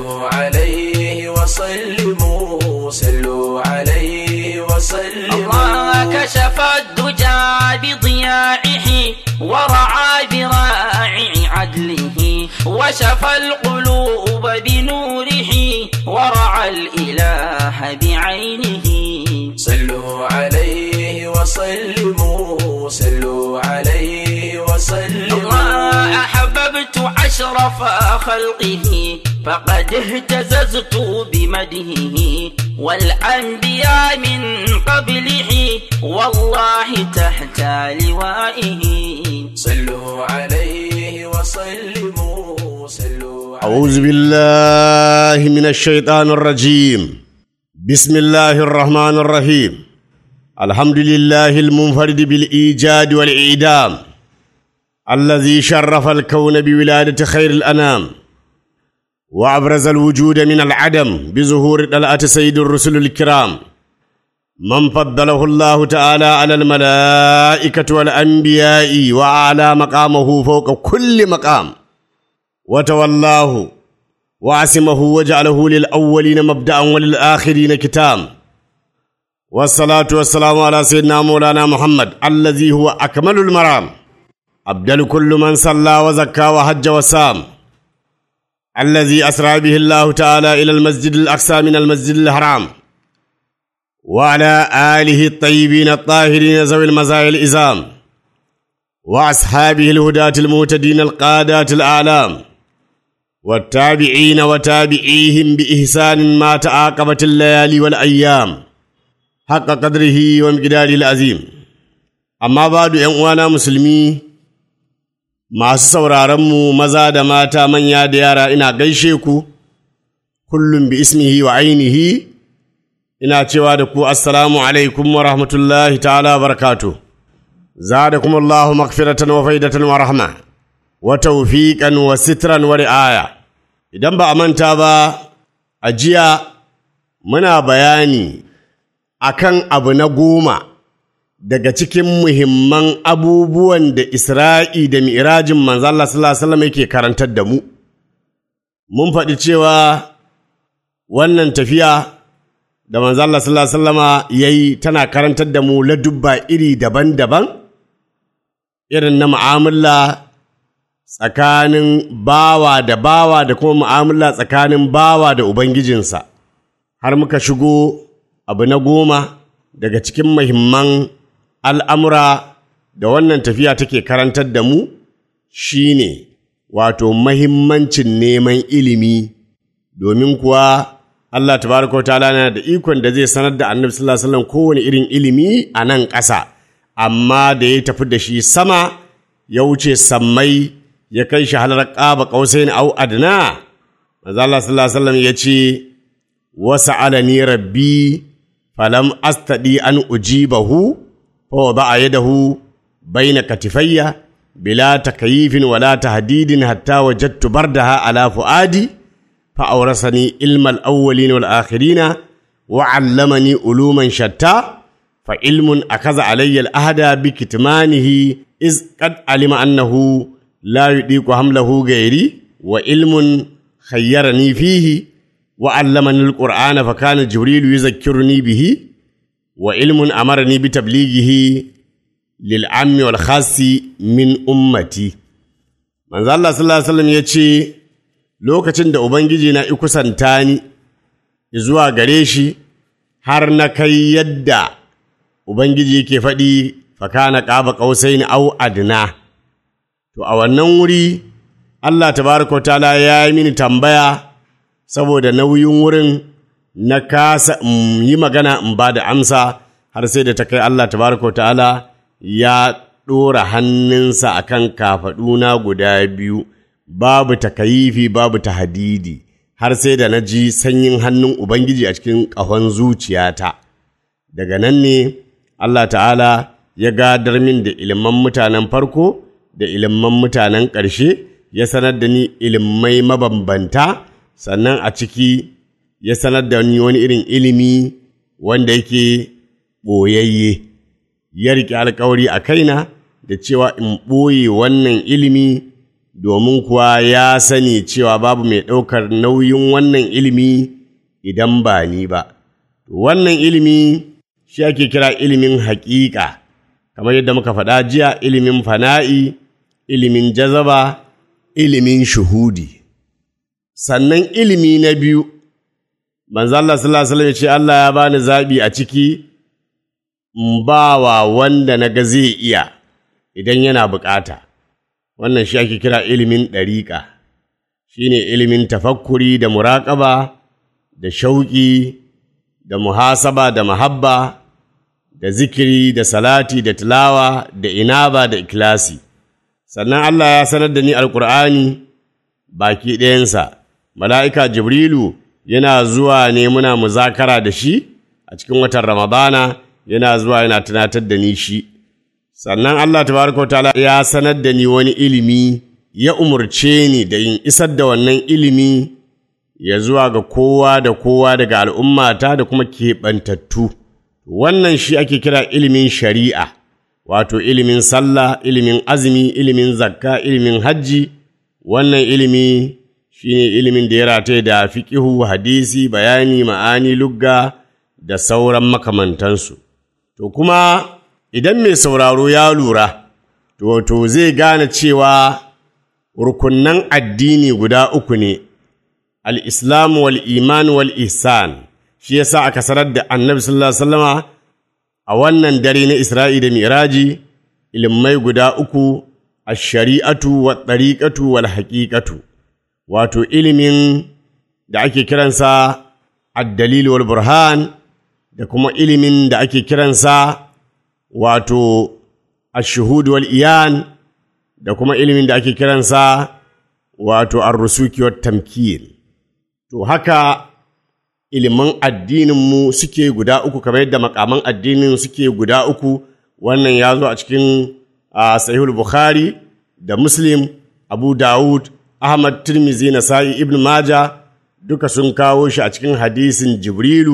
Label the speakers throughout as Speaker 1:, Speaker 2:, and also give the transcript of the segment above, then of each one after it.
Speaker 1: صلوا عليه وسلموا صلوا عليه وسلموا
Speaker 2: الله كشف الدجى بضياعه ورعى براعي عدله وشفى القلوب بنوره ورعى الإله بعينه
Speaker 1: صلوا عليه وسلموا صلوا عليه وسلموا
Speaker 2: الله أحببت أشرف خلقه فقد اهتززت بمدهه والأنبياء من قبله والله تحت لوائه
Speaker 1: صلوا عليه وسلموا صلوا عليه
Speaker 3: أعوذ بالله من الشيطان الرجيم بسم الله الرحمن الرحيم الحمد لله المنفرد بالإيجاد والإعدام الذي شرف الكون بولادة خير الأنام وأبرز الوجود من العدم بظهور طلعة سيد الرسل الكرام من فضله الله تعالى على الملائكة والأنبياء وأعلى مقامه فوق كل مقام وتولاه وعصمه وجعله للأولين مبدأ وللآخرين كتام والصلاة والسلام على سيدنا مولانا محمد الذي هو أكمل المرام أبدل كل من صلى وزكى وحج وسام الذي أسرى به الله تعالى إلى المسجد الأقصى من المسجد الحرام وعلى آله الطيبين الطاهرين ذوي المزايا الإزام وأصحابه الهداة المهتدين القادات الأعلام والتابعين وتابعيهم بإحسان ما تعاقبت الليالي والأيام حق قدره ومقداره العظيم أما بعد ‘yan مسلمي masu sauraronmu maza da mata manya da yara ina gaishe ku kullum bi ismihi wa ainihi ina cewa da ku assalamu alaikum wa rahmatullahi ta'ala wa barakatuh زادكم الله مغفرة وفيدة ورحمة وتوفيقا وسترا ورعاية idan ba a manta ba a jiya muna bayani akan abu na goma daga cikin muhimman abubuwan da Isra'i da Mi'rajin manzala sallallahu alaihi wasallam yake karantar da mu mun faɗi cewa wannan tafiya da manzala sallallahu alaihi wasallama yayi tana karantar da mu ladubba iri daban-daban irin na mu'amala tsakanin bawa da bawa da kuma mu'amala tsakanin bawa da Ubangijinsa, har muka shigo abu na goma daga cikin mahimman al'amura da wannan tafiya take karantar da mu shi ne wato mahimmancin neman ilimi, domin kuwa Allah tabaraka wa ta'ala na da ikon da zai sanar da annabi sallallahu alaihi wasallam kowane irin ilimi a nan ƙasa. amma da ya tafi da shi sama ya wuce sammai ya kai shi halar ƙaba ƙausain au adna manzo Allah sallallahu alaihi wasallam ya ce wasa alani rabbi falam astadi an ujibahu fa wada'a yadahu baina katifayya bila takyifin wala tahdidin hatta wajadtu bardaha ala fuadi fa awrasani ilmal awwalin wal akhirina wa 'allamani uluman shatta فعلم أخذ علي الأهد بكتمانه إذ قد علم أنه لا يطيق حمله غيري وعلم خيرني فيه وعلمني القرآن فكان جبريل يذكرني به وعلم أمرني بتبليغه للعام والخاص من أمتي من الله صلى الله عليه وسلم يتشي lokacin da Ubangiji na ikusanta ni zuwa gare shi har na kai yadda Ubangiji yake faɗi fakana ƙaba ƙausai au adna. To, a wannan wuri, Allah tabaraka ta'ala ya yi mini tambaya saboda nauyin wurin na kasa in yi magana in ba da amsa har sai da ta kai Allah tabaraka ta'ala ya ɗora hannunsa a kan kafaɗuna guda biyu, babu takayifi babu tahadidi, har sai da na ji sanyin hannun Ubangiji a cikin ƙahon zuciyata. Daga nan ne, Allah ta'ala ya gadar min da iliman mutanen farko da iliman mutanen ƙarshe ya sanar da ni ilimai mabambanta sannan a ciki ya sanar da ni wani irin ilimi wanda yake ɓoyayye ya riƙe alkawari a kaina da cewa in ɓoye wannan ilimi domin kuwa ya sani cewa babu mai ɗaukar nauyin wannan ilimi idan ba ni ba. Wannan ilimi shi ake kira ilimin haƙiƙa, kamar yadda muka faɗa jiya ilimin fana'i, ilimin jazaba, ilimin shuhudi. Sannan ilimi na biyu, manzo Allah sallallahu alaihi wasallam ya ce Allah ya bani zaɓi a ciki in ba wa wanda na ga zai iya idan yana bukata. Wannan shi ake kira ilimin ɗariƙa, shi ne ilimin tafakkuri da muraƙaba, da shauƙi, da muhasaba da mahabba, da zikiri, da salati, da tilawa, da inaba, da ikilasi. Sannan Allah ya sanar da ni Alƙur'ani baki ɗayansa, mala'ika Jibrilu yana zuwa ne muna muzakara da shi a cikin watan Ramadana. yana zuwa yana tunatar da ni shi sannan Allah tabaraka ta'ala ya sanar da ni wani ilimi ya umurce ni da yin isar da wannan ilimi ya zuwa ga kowa da kowa daga al'ummata da kuma keɓantattu wannan shi ake kira ilimin shari'a wato ilimin sallah ilimin azumi ilimin zakka ilimin hajji wannan ilimi shine ilimin da ya rataye da fiƙihu hadisi bayani ma'ani lugga da sauran makamantansu To kuma idan mai sauraro ya lura, to, to zai gane cewa rukunan addini guda uku ne, al'islam wal iman wal ihsan shi yasa aka sanar da annabi sallallahu Alaihi wasallama a wannan dare na Isra'i da Miraji, ilimai guda uku, a shari'atu wa ɗariƙatu wal haƙiƙatu, wato ilimin da ake kiransa addalil wal burhan. da kuma ilimin da ake kiransa wato ashuhud wal iyan da kuma ilimin da ake kiransa wato arrusuki wat tamkin to haka ilimin addininmu suke guda uku kamar yadda makaman addinin suke guda uku wannan ya zo a cikin sahihul bukhari da muslim abu dawud ahmad tirmizi nasa'i ibn maja duka sun kawo shi a cikin hadisin jibrilu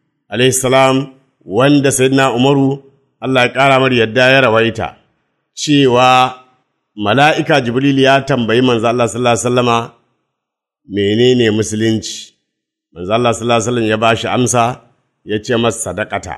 Speaker 3: salam wanda sayyidina Umaru Allah ya ƙara mar yadda ya rawaita cewa mala'ika Jibril ya tambayi manzo Allah sallallahu alaihi wasallama menene musulunci manzo Allah sallallahu alaihi wasallam ya bashi amsa ya ce masa sadaqata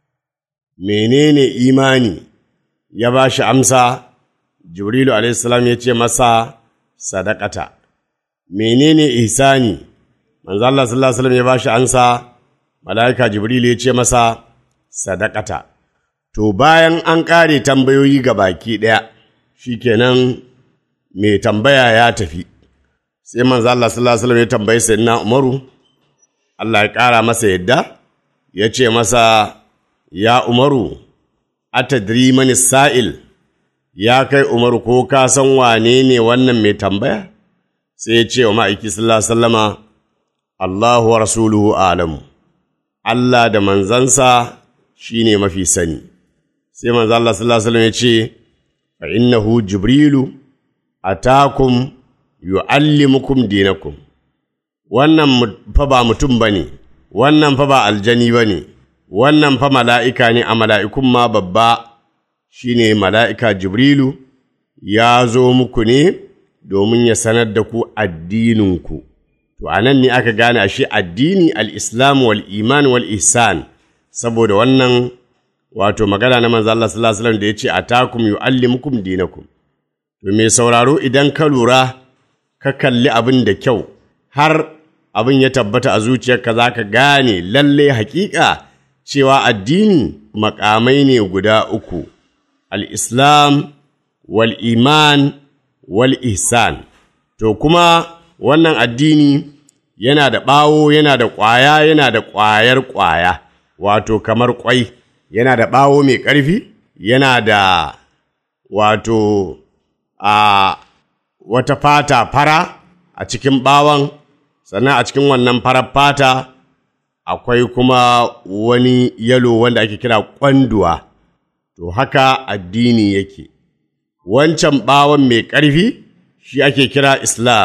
Speaker 3: menene imani ya bashi amsa Jibrilu alaihi salam ya ce masa sadaqata menene ihsani manzo Allah sallallahu alaihi wasallam ya bashi amsa mala'ika Jibril ya ce masa sadakata. To, bayan an ƙare tambayoyi ga baki ɗaya, shi kenan mai tambaya ya tafi, sai manzo Allah sallallahu Alaihi ya tambayi sayyidina Umaru, Allah ya ƙara masa yadda, ya ce masa, Ya Umaru, atadri mani sa'il, ya kai Umaru ko ka san wane ne wannan mai tambaya? Sai ya ce wa ma'aiki sallallahu Alaihi wasallama, Allahu wa rasuluhu alamu. Allah da manzansa shi ne mafi sani. Sai manzo Allah sallallahu Alaihi ya ce, fa innahu Jibrilu atakum yu'allimukum dinakum. Wannan fa ba mutum ba ne, wannan fa ba aljani ba ne, wannan fa mala'ika ne a mala'ikun ma babba shi ne mala'ika Jibrilu ya zo muku ne domin ya sanar da ku addininku. To, a nan ne aka gane ashe addini al'islam wal iman wal ihsan saboda wannan wato magana na manzo Allah sallallahu alaihi wasallam da ya ce atakum yu'allimukum dinakum. To, mai sauraro idan ka lura ka kalli abin da kyau har abin ya tabbata a zuciyarka za ka gane lalle hakika cewa addini makamai ne guda uku, al'islam wal iman wal ihsan. To, kuma wannan addini yana da ɓawo yana da ƙwaya yana da ƙwayar ƙwaya wato kamar ƙwai yana da ɓawo mai ƙarfi yana da wato a wata fata fara a cikin ɓawon sannan a cikin wannan farar fata akwai kuma wani yalo wanda ake kira ƙwanduwa to haka addini yake wancan ɓawon mai ƙarfi shi ake kira islam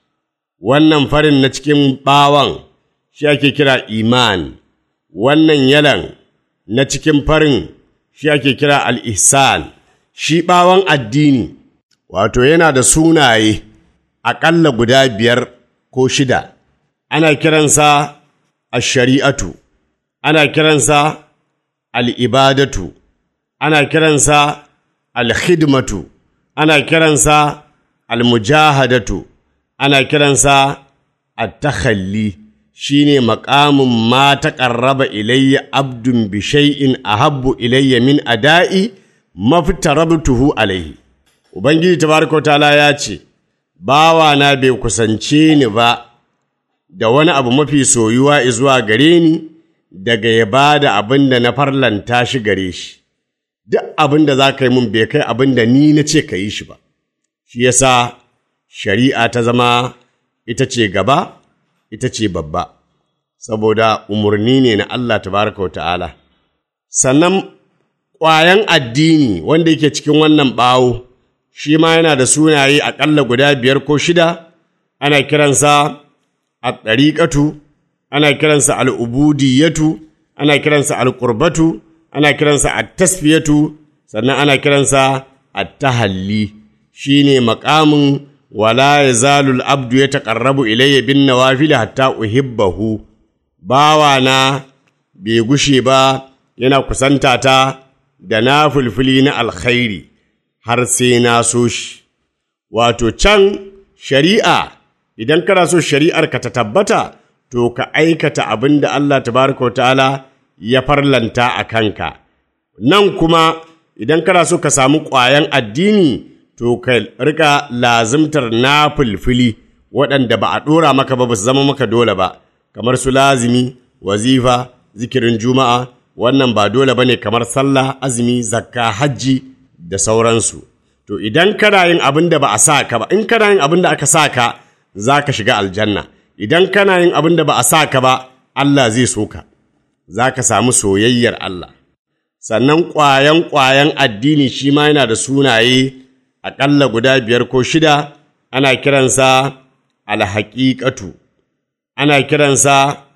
Speaker 3: wannan farin na cikin ɓawon shi ake kira iman, wannan yalan na cikin farin shi ake kira al'ihsan, shi ɓawon addini wato yana da sunaye aƙalla guda biyar ko shida ana kiransa ash-shari'atu ana kiransa al-ibadatu ana kiransa al-khidmatu ana kiransa al-mujahadatu ana kiransa at-takhalli shine maqamun ma taqarraba ilayya abdun bi shay'in ahabbu ilayya min ada'i maftarabtuhu alayhi ubangiji tabaraka wa ta'ala ya ce bawa na bai kusance ni ba da wani abu mafi soyuwa zuwa gare ni daga ya ba da abin da na farlanta shi gare shi duk abin da za ka yi mun bai kai abin da ni na ce ka yi shi ba shi yasa shari'a ta zama ita ce gaba ita ce babba saboda umarni ne na Allah tabaraka wa ta'ala sannan ƙwayan addini wanda yake cikin wannan ɓawo shi ma yana da sunaye aƙalla guda biyar ko shida ana kiransa a ɗariƙatu ana kiransa al'ubudiyatu ana kiransa alƙurbatu ana kiransa a tasfiyatu sannan ana kiransa a tahalli shi ne maƙamin wala ya zalul abdu ya taƙarrabu ilayya bin nawafili hatta uhibbahu bawana bai gushe ba yana kusanta ta da na fulfuli na alkhairi har sai na so shi wato can shari'a idan kana so shari'ar ka ta tabbata to ka aikata abin da Allah tabaraka wa ta'ala ya farlanta a kanka nan kuma idan kana so ka samu ƙwayan addini to ka rika lazimtar na fulfili waɗanda ba a ɗora maka ba ba su zama maka dole ba kamar su lazimi wazifa zikirin juma'a wannan ba dole ba ne kamar sallah azumi zakka hajji da sauransu to idan kana yin abin da ba a sa ka ba in kana yin abin da aka sa ka za ka shiga aljanna idan kana yin abin da ba a sa ka ba Allah zai so ka za ka samu soyayyar Allah sannan ƙwayan ƙwayan addini shi ma yana da sunaye aƙalla guda biyar ko shida ana kiransa alhaƙiƙatu ana kiransa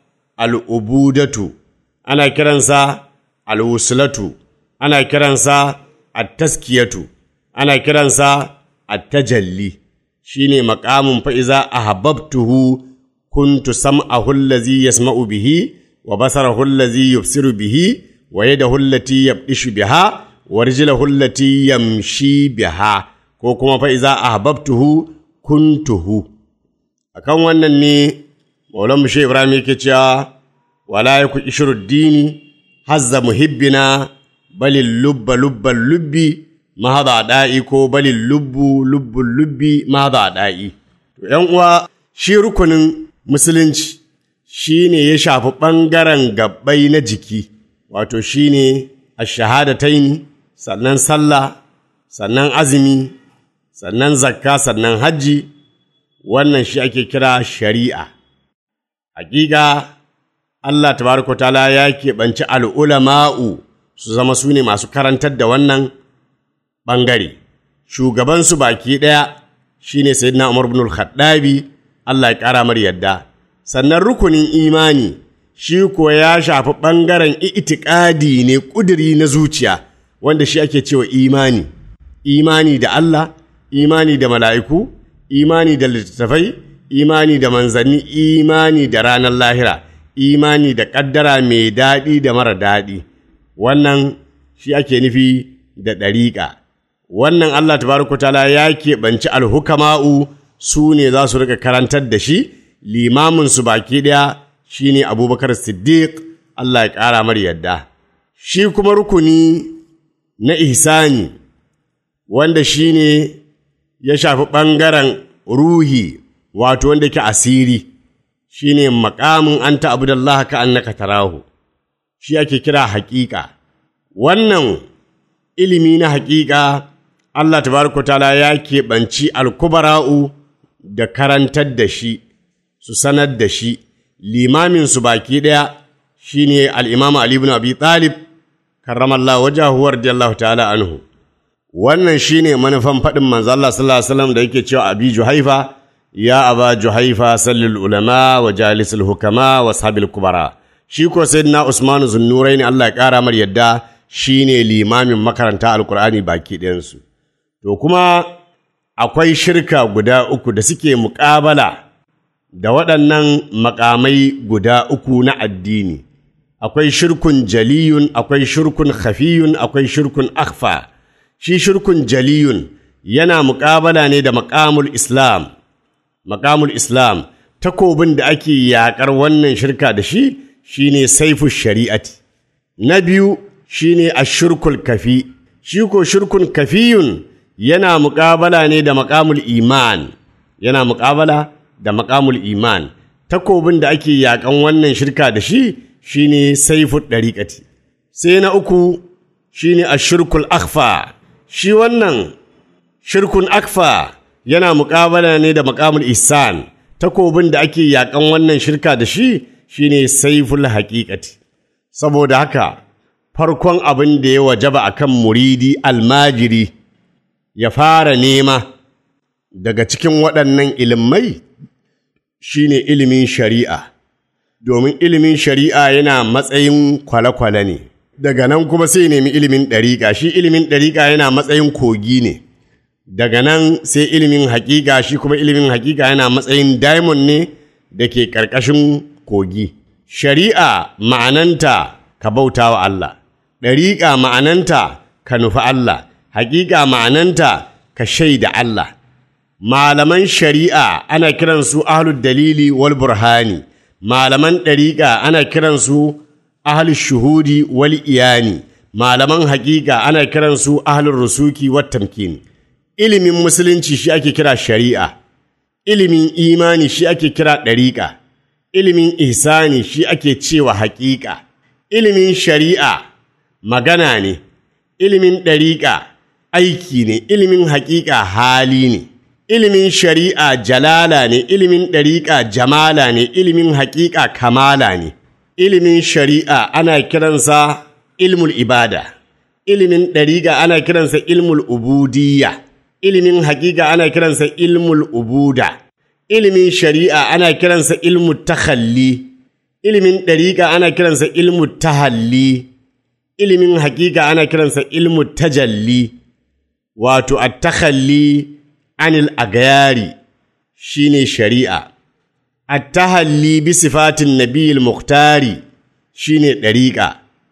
Speaker 3: al'ubudatu ana kiransa alwusulatu ana kiransa attaskiyatu ana kiransa attajalli shine maqamun fa iza ahabbtuhu kuntu sam'ahu allazi yasma'u bihi wa basarahu allazi yubsiru bihi wa yadahu allati yabdishu biha wa rijluhu allati yamshi biha ko kuma fa iza ahabbtuhu kuntuhu akan wannan ne maulan mushe ibrahim yake cewa wala yaku ishruddini hazza muhibbina balil lubba lubban lubbi mahada da'i ko balil lubbu lubbun lubbi mahada da'i to yan uwa shi rukunin musulunci shine ya shafi ɓangaren gabbai na jiki wato shine ashahadataini sannan sallah sannan azumi sannan zakka sannan hajji wannan shi ake kira shari'a hakika Allah tabaraka ta'ala ya keɓanci al'ulama'u su zama su ne masu karantar da wannan ɓangare. Shugabansu baki ɗaya shi ne Sayyidina Umar bin Khattabi Allah ya ƙara mar yadda. Sannan rukunin imani shi ko ya shafi ɓangaren itikadi ne ƙuduri na zuciya wanda shi ake cewa imani. Imani da Allah, imani da mala'iku, imani da littattafai, imani da manzanni, imani da ranar lahira. imani da ƙaddara mai daɗi da mara daɗi wannan shi ake nufi da ɗariƙa wannan Allah tabaraka ta'ala ya keɓanci alhukama'u su ne za su rika karantar da shi limamin su baki ɗaya shine abubakar siddiq Allah ya ƙara mar yadda shi kuma rukuni na ihsani wanda shine ya shafi ɓangaren ruhi wato wanda ke asiri shi ne makamin an ta'abudallah ka annaka tarahu shi ake kira haƙiƙa wannan ilimi na haƙiƙa Allah tabaraka ta'ala ya keɓanci alkubara'u da karantar da shi su sanar da shi limamin su baki ɗaya shi ne al'imamu Ali ibn Abi Talib karramallah wajahu radiyallahu ta'ala anhu wannan shi ne manufan faɗin manzo Allah sallallahu alaihi wasallam da yake cewa abi juhaifa ya aba juhaifa sallil ulama wa jalisul hukama wa sahabil kubara shi ko sayyidina usman zunnurain Allah ya kara mar yadda shine limamin makaranta alqur'ani baki ɗayansu to kuma akwai shirka guda uku da suke muƙabala da waɗannan makamai guda uku na addini akwai shirkun jaliyun akwai shirkun khafiyun akwai shirkun akhfa shi shirkun jaliyun yana muƙabala ne da maƙamul islam maƙamul islam takobin da ake yaƙar wannan shirka da shi shine saifu shari'ati na biyu shine ashirkul kafi shi ko shirkun kafiyun yana muƙabala ne da maƙamul iman yana muƙabala da maƙamul iman takobin da ake yaƙan wannan shirka da shi shine saifu ɗariƙati sai na uku shine ashirkul akhfa shi wannan shirkun akfa yana muƙabala ne da maƙamul ihsan takobin da ake yaƙan wannan shirka da shi shine saiful haƙiƙati saboda haka farkon abin da ya wajaba akan muridi almajiri ya fara nema daga cikin waɗannan ilimai shine ilimin shari'a domin ilimin shari'a yana matsayin kwale-kwale ne daga nan kuma sai nemi ilimin ɗariƙa shi ilimin ɗariƙa yana matsayin kogi ne daga nan sai ilimin haƙiƙa shi kuma ilimin haƙiƙa yana matsayin diamond ne da ke ƙarƙashin kogi shari'a ma'ananta ka bauta wa Allah ɗariƙa ma'ananta ka nufi Allah haƙiƙa ma'ananta ka shaida Allah malaman shari'a ana kiransu ahlud dalili wal burhani malaman ɗariƙa ana kiransu ahlul shuhudi wal iyani malaman haƙiƙa ana kiransu ahlul rusuki wat tamkin ilimin musulunci shi ake kira shari'a ilimin imani shi ake kira ɗariƙa ilimin ihsani shi ake cewa haƙiƙa ilimin shari'a magana ne ilimin ɗariƙa aiki ne ilimin haƙiƙa hali ne ilimin shari'a jalala ne ilimin ɗariƙa jamala ne ilimin haƙiƙa kamala ne ilimin shari'a ana kiransa ilmul ibada ilimin ɗariƙa ana kiransa ilmul ubudiyya ilimin haƙiƙa ana kiransa ilmul ubuda ilimin shari'a ana kiransa ilmu takhalli ilimin ɗariƙa ana kiransa ilmu tahalli ilimin haƙiƙa ana kiransa ilmu tajalli wato at-takhalli anil agayari shine shari'a at-tahalli bi sifatin nabiyil muhtari shine ɗariƙa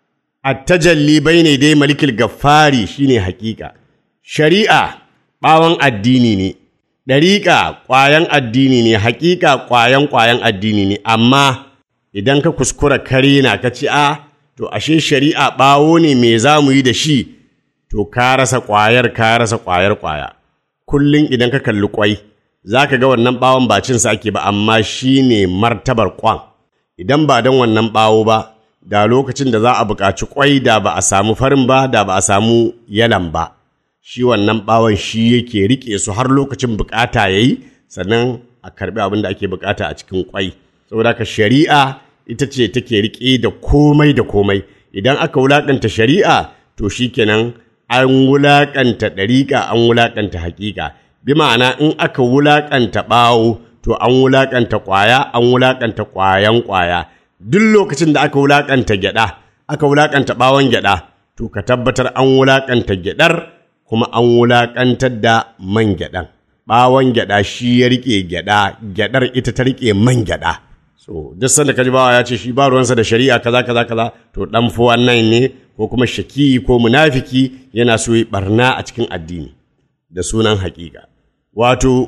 Speaker 3: at-tajalli bayne dai malikil gaffari shine haƙiƙa shari'a ɓawon addini ne ɗariƙa ƙwayan addini ne haƙiƙa ƙwayan ƙwayan addini ne amma idan ka kuskura kare na ka ci a to ashe shari'a ɓawo ne me za mu yi da shi to ka rasa ƙwayar ka rasa ƙwayar ƙwaya kullum idan ka kalli ƙwai za ka ga wannan ɓawon ba cinsa ake ba amma shi ne martabar ƙwan idan ba don wannan ɓawo ba da lokacin da za a buƙaci ƙwai da ba a samu farin ba da ba a samu yalan ba shi wannan ɓawon shi yake riƙe su har lokacin buƙata ya yi sannan a karɓi abin da ake buƙata a cikin ƙwai saboda haka shari'a ita ce take riƙe da komai da komai idan aka wulaƙanta shari'a to shikenan an wulaƙanta ɗariƙa an wulaƙanta haƙiƙa bi ma'ana in aka wulaƙanta ɓawo to an wulaƙanta ƙwaya an wulaƙanta ƙwayan ƙwaya duk lokacin da aka wulaƙanta gyaɗa aka wulaƙanta ɓawon gyaɗa to ka tabbatar an wulaƙanta gyaɗar kuma an wulaƙantar da man gyaɗan ɓawon gyaɗa shi ya riƙe gyaɗa gyaɗar ita ta riƙe man gyaɗa so duk sanda kaji bawa ya ce shi ba ruwansa da shari'a kaza kaza kaza to dan fi wannan ne ko kuma shaki ko munafiki yana so yi barna a cikin addini da sunan haƙiƙa wato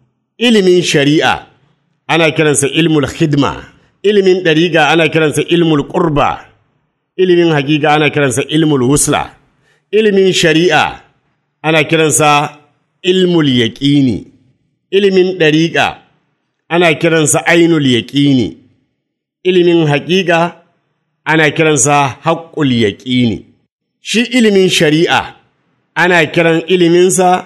Speaker 3: ilimin shari'a ana kiransa ilmul khidma ilimin ɗariga ana kiransa ilmul qurba ilimin haƙiƙa ana kiransa ilmul wusla ilimin shari'a ana kiransa ilmul yaƙini ilimin ɗariƙa ana kiransa ainul yaƙini ilimin haƙiƙa ana kiransa haƙƙul yaƙini shi ilimin shari'a ana kiran iliminsa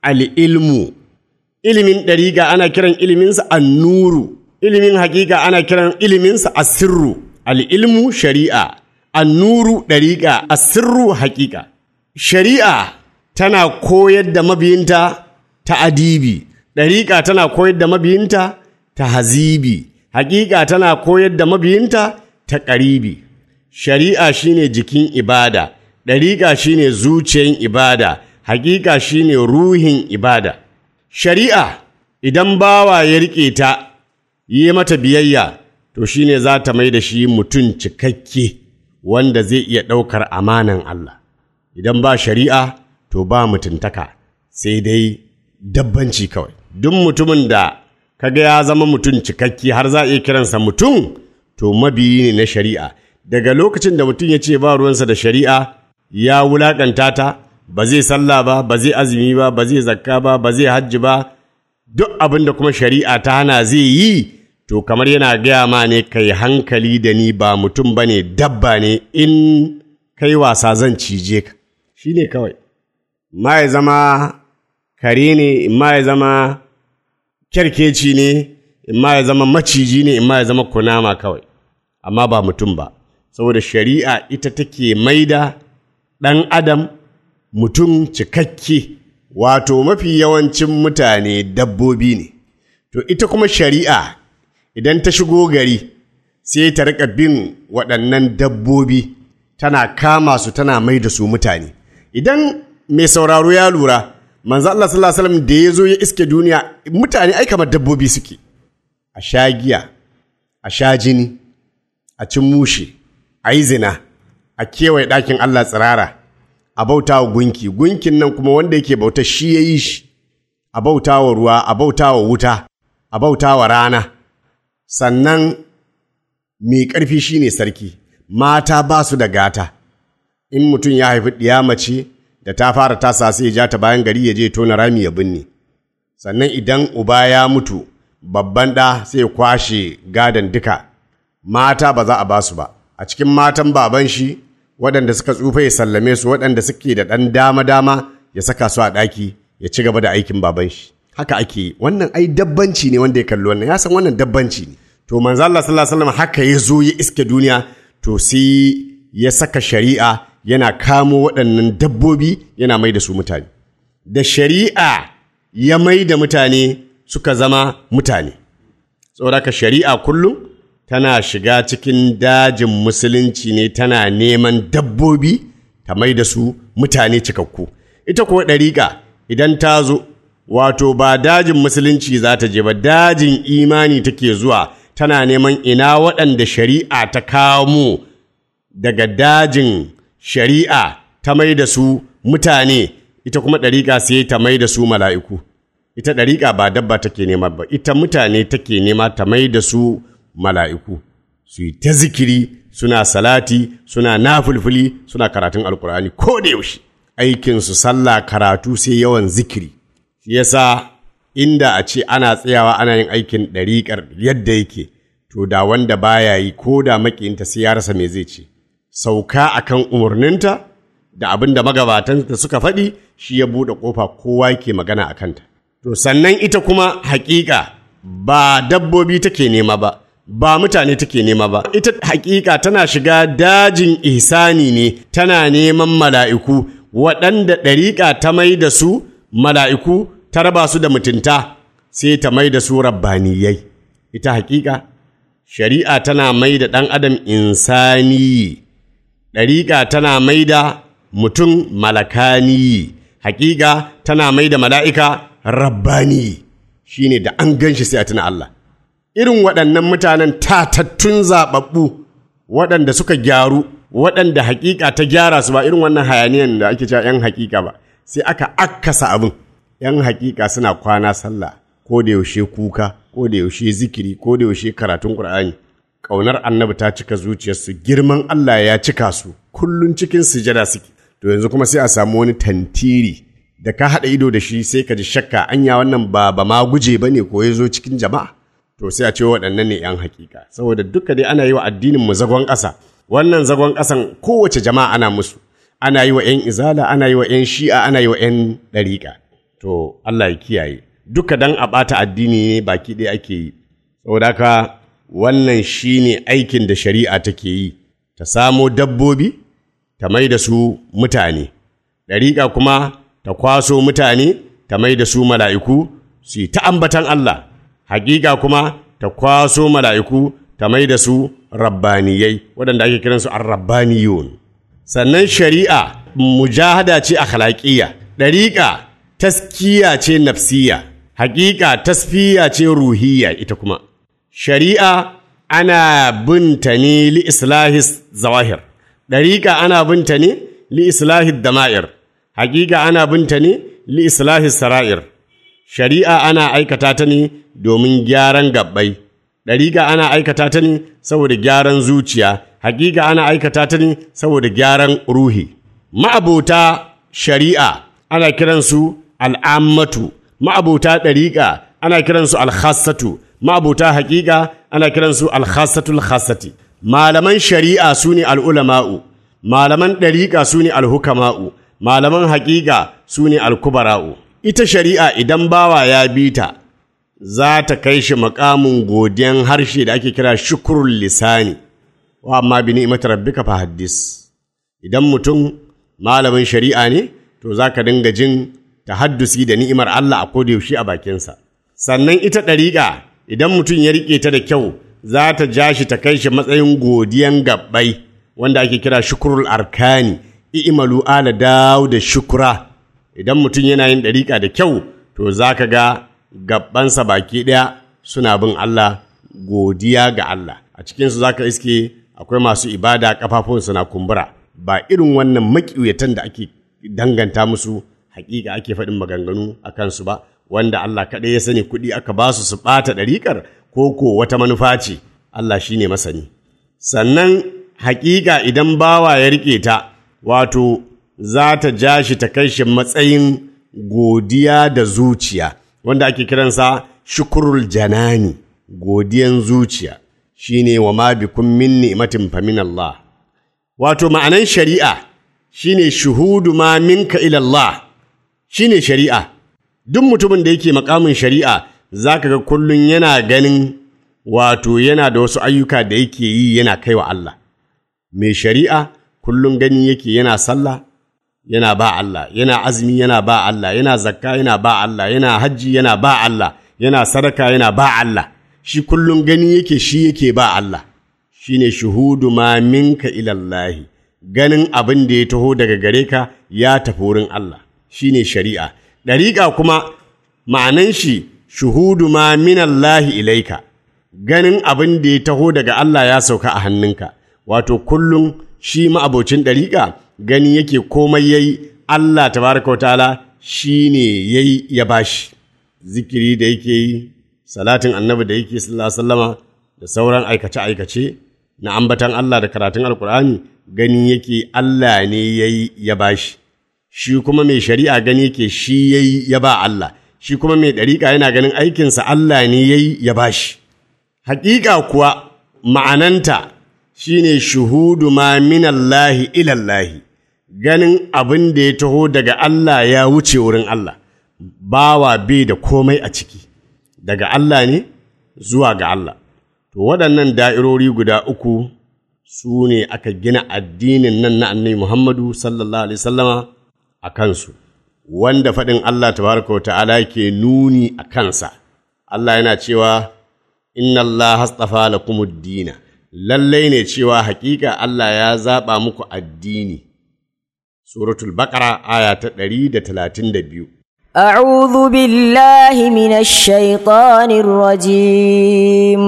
Speaker 3: al'ilmu ilimin ɗariƙa ana kiran iliminsa annuru ilimin haƙiƙa ana kiran iliminsa asirru al'ilmu shari'a annuru ɗariƙa asirru haƙiƙa shari'a tana koyar da mabiyinta ta adibi ɗariƙa tana koyar da mabiyinta ta hazibi hakika tana koyar da mabiyinta ta ƙaribi shari'a shine jikin ibada ɗariƙa shine zuciyan ibada hakika shine ruhin ibada shari'a idan bawa ya riƙe ta yi mata biyayya to shine za ta mai da shi mutum cikakke wanda zai iya ɗaukar amanan Allah idan ba shari'a to ba mutuntaka sai dai dabbanci kawai duk mutumin da kaga ya zama mutum cikakke har za a iya kiransa mutum to mabiyi ne na shari'a daga lokacin da mutum ya ce ba ruwansa da shari'a ya wulaƙanta ta ba zai sallah ba ba zai azumi ba ba zai zakka ba ba zai hajji ba duk abin da kuma shari'a ta hana zai yi to kamar yana gaya ma ne kai hankali da ni ba mutum ba ne dabba ne in kai wasa zan cije ka shi ne kawai ma ya zama kare ne in ma ya zama kyarkeci ne in ma ya zama maciji ne in ma ya zama kunama kawai amma ba mutum ba saboda shari'a ita take maida ɗan adam mutum cikakke wato mafi yawancin mutane dabbobi ne to ita kuma shari'a idan ta shigo gari sai ta riƙa bin waɗannan dabbobi tana kama su tana mai da su mutane idan mai sauraro ya lura manzo Allah sallallahu alaihi wasallam da ya zo ya iske duniya mutane ai kamar dabbobi suke a sha giya a sha jini a cin mushe a yi zina a kewaye ɗakin Allah tsirara a bauta wa gunki gunkin nan kuma wanda yake bauta shi ya yi shi a bauta wa ruwa a bauta wa wuta a bauta wa rana sannan mai ƙarfi shi ne sarki mata ba su da gata in mutum ya haifi ɗiya mace da ta fara tasa sai ya ja ta bayan gari ya je tona rami ya binne sannan idan uba ya mutu babban ɗa sai ya kwashe gadon duka mata ba za a ba su ba a cikin matan baban shi waɗanda suka tsufa ya sallame su waɗanda suke da ɗan dama-dama ya saka su a ɗaki ya ci gaba da aikin baban shi haka ake yi wannan ai dabbanci ne wanda ya kalli wannan ya san wannan dabbanci ne to manzo Allah sallallahu alaihi wasallam haka ya zo ya iske duniya to sai ya saka shari'a yana kamo waɗannan dabbobi yana mai da su mutane da shari'a ya mai da mutane suka zama mutane saboda ka shari'a kullum tana shiga cikin dajin musulunci ne tana neman dabbobi ta mai da su mutane cikakku ita kuwa ɗariƙa idan ta zo wato ba dajin musulunci za ta je ba dajin imani take zuwa tana neman ina waɗanda shari'a ta kamo daga dajin shari'a ta mai da su mutane ita kuma ɗariƙa sai ta mai da su mala'iku ita ɗariƙa ba dabba take nema ba ita mutane take nema ta mai da su mala'iku su yi ta zikiri suna salati suna nafulfuli suna karatun alkur'ani ko da yaushe aikinsu sallah karatu sai yawan zikiri shi yasa inda a ce ana tsayawa ana yin aikin ɗariƙar yadda yake to da wanda baya yi ko da maƙiyinta sai ya rasa me zai ce sauka akan umarninta da abin da magabatanta suka faɗi shi ya buɗe ƙofa kowa yake magana a kanta to sannan ita kuma haƙiƙa ba dabbobi take nema ba ba mutane take nema ba ita haƙiƙa tana shiga dajin ihsani ne tana neman mala'iku waɗanda ɗariƙa ta mai da su mala'iku ta raba su da mutunta sai ta mai da su rabbaniyai ita haƙiƙa shari'a tana mai da ɗan adam insani ɗariƙa tana mai da mutum malakani haƙiƙa tana mai da mala'ika rabbani shi ne da an gan shi sai a tuna Allah irin waɗannan mutanen tatattun zaɓaɓɓu waɗanda suka gyaru waɗanda haƙiƙa ta gyara su ba irin wannan hayaniyan da ake cewa 'yan haƙiƙa ba sai aka akkasa abin 'yan haƙiƙa suna kwana sallah ko da yaushe kuka ko da yaushe zikiri ko da yaushe karatun Qur'ani ƙaunar annabi ta cika zuciyarsu girman Allah ya cika su kullun cikin sujada suke to yanzu kuma sai a samu wani tantiri da ka haɗa ido da shi sai ka ji shakka anya wannan ba ba ma guje ba ne ko ya zo cikin jama'a to sai a ce waɗannan ne 'yan hakika saboda duka dai ana yi wa addinin mu zagon ƙasa wannan zagon ƙasan kowace jama'a ana musu ana yi wa 'yan izala ana yi wa 'yan shi'a ana yi wa 'yan ɗariƙa to Allah ya kiyaye duka dan a ɓata addini ne baki ɗaya ake yi saboda haka wannan shine aikin da shari'a take yi ta samo dabbobi ta mai da su mutane ɗariƙa kuma ta kwaso mutane ta mai da su mala'iku su yi ta ambatan Allah hakika kuma ta kwaso mala'iku ta mai da su rabbaniyai waɗanda ake kiransu ar-rabbaniyun sannan shari'a mujahada ce akhlaqiyya ɗariƙa taskiya ce nafsiya hakika tasfiya ce ruhiyya ita kuma shari'a ana binta ne li islahis zawahir ɗariƙa ana binta ne li islahis dama'ir hakika ana binta ne li islahis sara'ir shari'a ana aikata ta ne domin gyaran gabbai ɗariƙa ana aikata ta ne saboda gyaran zuciya hakika ana aikata ta ne saboda gyaran ruhi ma'abota shari'a ana kiransu al'ammatu ma'abota ɗariƙa ana kiransu alhassatu ma'abota haƙiƙa ana kiransu alhassatul hassati malaman shari'a su ne al'ulama'u malaman ɗariƙa su ne alhukama'u malaman haƙiƙa su ne alkubara'u ita shari'a idan bawa ya bi ta za ta kai shi makamin godiyan harshe da ake kira shukurul lisani wa amma bi ni'mat rabbika fa haddis idan mutum malamin shari'a ne to za ka dinga jin tahaddusi da ni'imar Allah a kodayaushe a bakinsa sannan ita ɗariƙa idan mutum ya riƙe ta da kyau za ta ja shi ta kai shi matsayin godiyan gabbai wanda ake kira shukurul arkani i'malu ala dawo da shukura idan mutum yana yin ɗariƙa da kyau to za ka ga gabbansa baki ɗaya suna bin Allah godiya ga Allah a cikinsu za ka iske akwai masu ibada ƙafafunsu na kumbura ba irin wannan maƙiuyatan da ake danganta musu hakika ake faɗin maganganu a kansu ba wanda Allah kaɗai ya sani kuɗi aka ba su su ɓata ɗariƙar ko ko wata manufa ce Allah shi ne masani sannan hakika idan bawa ya riƙe ta wato za ta ja shi ta kai shi matsayin godiya da zuciya wanda ake kiransa shukurul janani godiyan zuciya shine wa ma bikum min ni'matin fa min Allah wato ma'anan shari'a shine shuhudu ma minka ila Allah shine shari'a duk mutumin da yake makamin shari'a zaka ga kullun yana ganin wato yana da wasu ayyuka da yake yi yana kaiwa Allah mai shari'a kullun gani yake yana sallah yana ba Allah yana azumi yana ba Allah yana zakka yana ba Allah yana hajji yana ba Allah yana sadaka yana ba Allah shi kullun gani yake shi yake ba Allah shine shuhudu ma minka ilallahi ganin abin da ya taho daga gare ka ya tafi wurin Allah shine shari'a ɗariƙa kuma ma'anan shi shuhudu ma minallahi ilaika ganin abin da ya taho daga Allah ya sauka a hannunka wato kullum shi ma'abocin ɗariƙa gani yake komai yayi Allah tabaraka ta'ala shi ne yayi ya bashi zikiri da yake yi salatin annabi da yake sallallahu da sauran aikace-aikace na ambatan Allah da karatun alkur'ani gani yake Allah ne yayi ya bashi shi kuma mai shari'a gani yake shi yayi ya ba Allah shi kuma mai ɗariƙa yana ganin aikinsa Allah ne yayi ya bashi haƙiƙa kuwa ma'ananta shine shuhudu ma minallahi ilallahi ganin abin da ya taho daga Allah ya wuce wurin Allah bawa bai da komai a ciki daga Allah ne zuwa ga Allah to waɗannan da'irori guda uku su ne aka gina addinin nan na annabi Muhammadu sallallahu alaihi sallama a kansu wanda faɗin Allah tabaraka wa ta'ala ke nuni a kansa Allah yana cewa inna Allah hastafa lakumud dina lallai ne cewa hakika Allah ya zaɓa muku addini suratul baqara aya ta ɗari da talatin da biyu
Speaker 4: أعوذ بالله من الشيطان الرجيم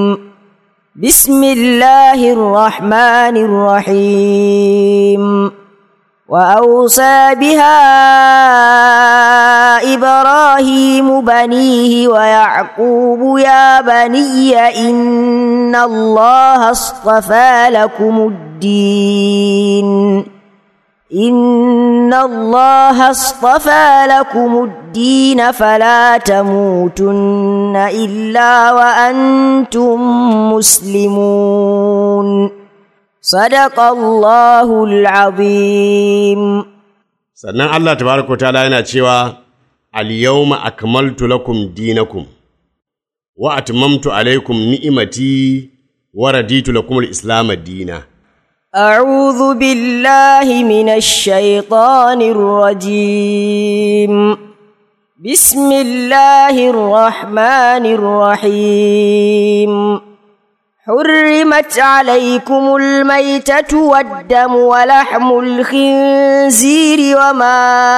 Speaker 4: بسم الله الرحمن الرحيم وأوصى بها إبراهيم بنيه ويعقوب يا بني إن الله اصطفى لكم الدين إن الله اصطفى لكم الدين فلا تموتن إلا وأنتم مسلمون صدق الله العظيم
Speaker 3: sannan Allah tabaraka ta'ala yana cewa al-yawma akmaltu lakum dinakum wa atmamtu alaykum ni'imati wa raditu lakum al-islam dina
Speaker 4: أعوذ بالله من الشيطان الرجيم بسم الله الرحمن الرحيم حرمت عليكم الميتة والدم ولحم الخنزير وما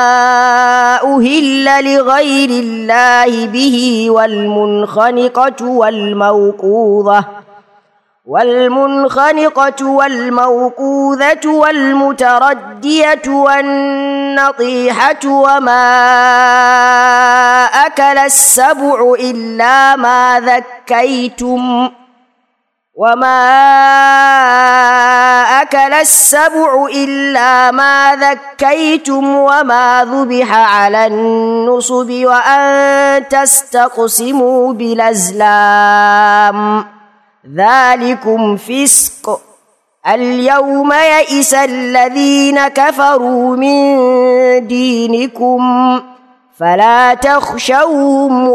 Speaker 4: أهل لغير الله به والمنخنقة والموقوذة والمنخنقة والموقوذة والمتردية والنطيحة وما أكل السبع إلا ما ذكيتم وما أكل السبع إلا ما ذكيتم وما ذبح على النصب وأن تستقسموا بالأزلام ذلكم فسق اليوم يئس الذين كفروا من دينكم فلا تخشوهم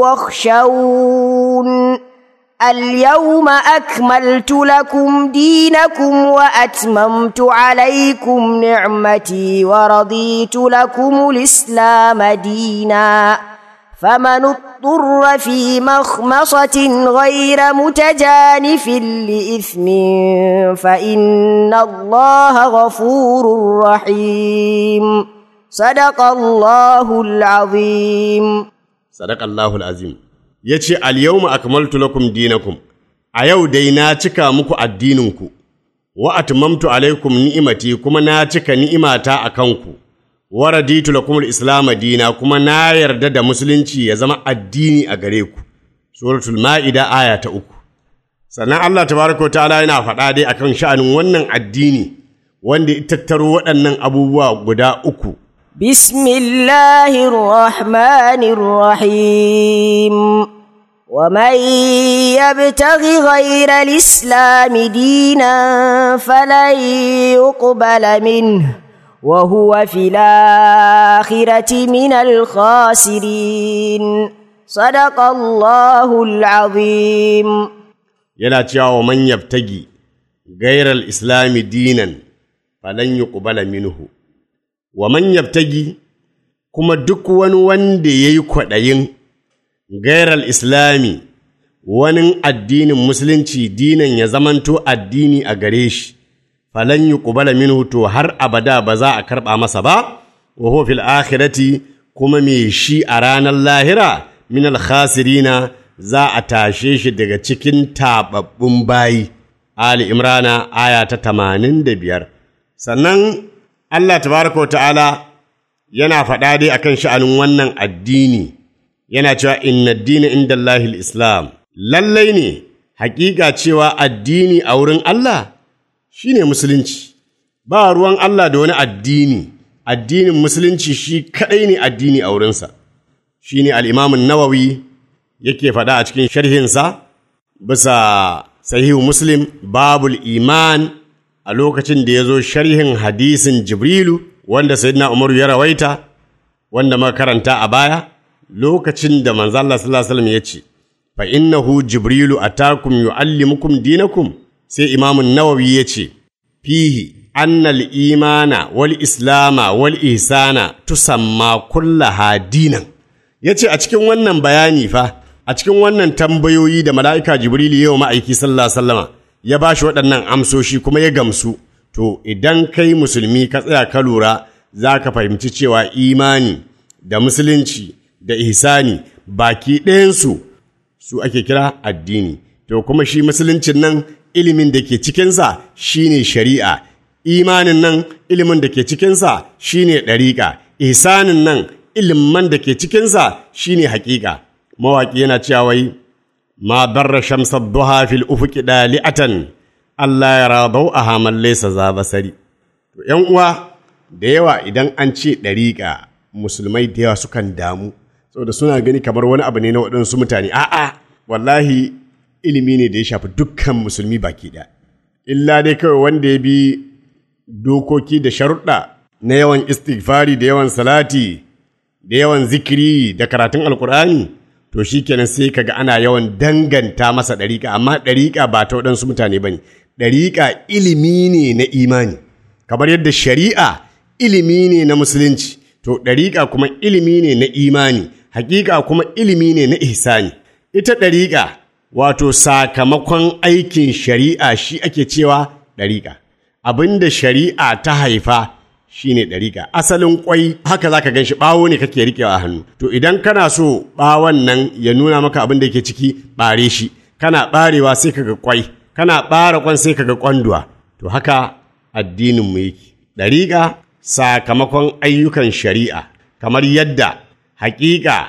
Speaker 4: واخشون اليوم أكملت لكم دينكم وأتممت عليكم نعمتي ورضيت لكم الإسلام دينا فمن اضطر في مخمصة غير متجانف لإثم فإن الله غفور رحيم صدق الله العظيم
Speaker 3: sadaka Allahul azim ya ce alyawma akmaltu lakum dinakum a yau dai na cika muku addininku wa atmamtu alaikum ni'imati kuma na cika ni'imata a kanku wa raditu lakum al-islam dina kuma na yarda da musulunci ya zama addini a gare ku suratul ma'ida aya ta uku sannan Allah tabaraka wa ta'ala yana faɗa dai akan sha'anin wannan addini wanda ya tattaro waɗannan abubuwa guda uku
Speaker 4: بسم الله الرحمن الرحيم ومن يبتغ غير الإسلام دينا فلن يقبل منه وهو في الآخرة من الخاسرين صدق الله العظيم
Speaker 3: yana cewa wa man yabtagi gairar islami dinan falan yuqbala minhu wa man yabtagi kuma duk wani wanda ya yi kwaɗayin gairar islami wani addinin musulunci dinan ya zamanto addini a gare shi falan yuqbala minhu to har abada ba za a karɓa masa ba wa huwa fil akhirati kuma me shi a ranar lahira min al khasirina za a tashe shi daga cikin taɓaɓɓun bayi Ali Imrana aya ta tamanin da biyar sannan Allah tabaraka wa ta'ala yana faɗa dai akan sha'anin wannan addini yana cewa inna addini inda Allahil Islam lallai ne hakika cewa addini a wurin Allah shine musulunci ba ruwan Allah da wani addini addinin musulunci shi kaɗai ne addini a wurinsa shine al-Imam nawawi yake faɗa a cikin sharhinsa bisa sahihu muslim babul iman a lokacin da ya zo sharhin hadisin jibrilu wanda sayyidina umaru ya rawaita wanda muka karanta a baya lokacin da manzo Allah sallallahu alaihi wasallam ya ce fa innahu jibrilu atakum yuallimukum dinakum sai imamun nawawi ya ce fihi annal imana wal islama wal ihsana tusamma kullaha dinan yace a cikin wannan bayani fa a cikin wannan tambayoyi da mala'ika Jibrilu yau ma'aiki sallallahu sallama ya ba shi waɗannan amsoshi kuma ya gamsu, to idan kai musulmi ka tsaya ka lura za ka fahimci cewa imani da musulunci da ihsani baki ɗayansu su ake kira addini. To kuma shi musuluncin nan ilimin da ke cikinsa shi ne shari'a, imanin nan ilimin da ke cikinsa shi ne ɗariƙa, ihsanin nan ilimin da ke cikinsa shi ne haƙiƙa. mawaƙi yana cewa wai ma barra shamsar duha fil ufuki dali'atan Allah ya rabau a haman laysa za basari to ƴan uwa da yawa idan an ce ɗariƙa musulmai da yawa sukan damu saboda suna gani kamar wani abu ne na waɗansu mutane a'a wallahi ilimi ne da ya shafi dukkan musulmi baki ɗaya illa dai kawai wanda ya bi dokoki da sharuɗa na yawan istighfari da yawan salati da yawan zikiri da karatun alkur'ani to shi kenan sai kaga ana yawan danganta masa ɗariƙa amma ɗariƙa ba ta waɗansu mutane ba ne ɗariƙa ilimi ne na imani kamar yadda shari'a ilimi ne na musulunci to ɗariƙa kuma ilimi ne na imani hakika kuma ilimi ne na ihsani ita ɗariƙa wato sakamakon aikin shari'a shi ake cewa ɗariƙa abin da shari'a ta haifa shine ɗariƙa asalin ƙwai haka za ka gan shi ɓawo ne kake riƙewa a hannu to idan kana so ɓawon nan ya nuna maka abin da yake ciki ɓare shi kana ɓarewa sai ka ga ƙwai kana ɓara ƙwan sai ka ga ƙwanduwa to haka addininmu yake ɗariƙa sakamakon ayyukan shari'a kamar yadda haƙiƙa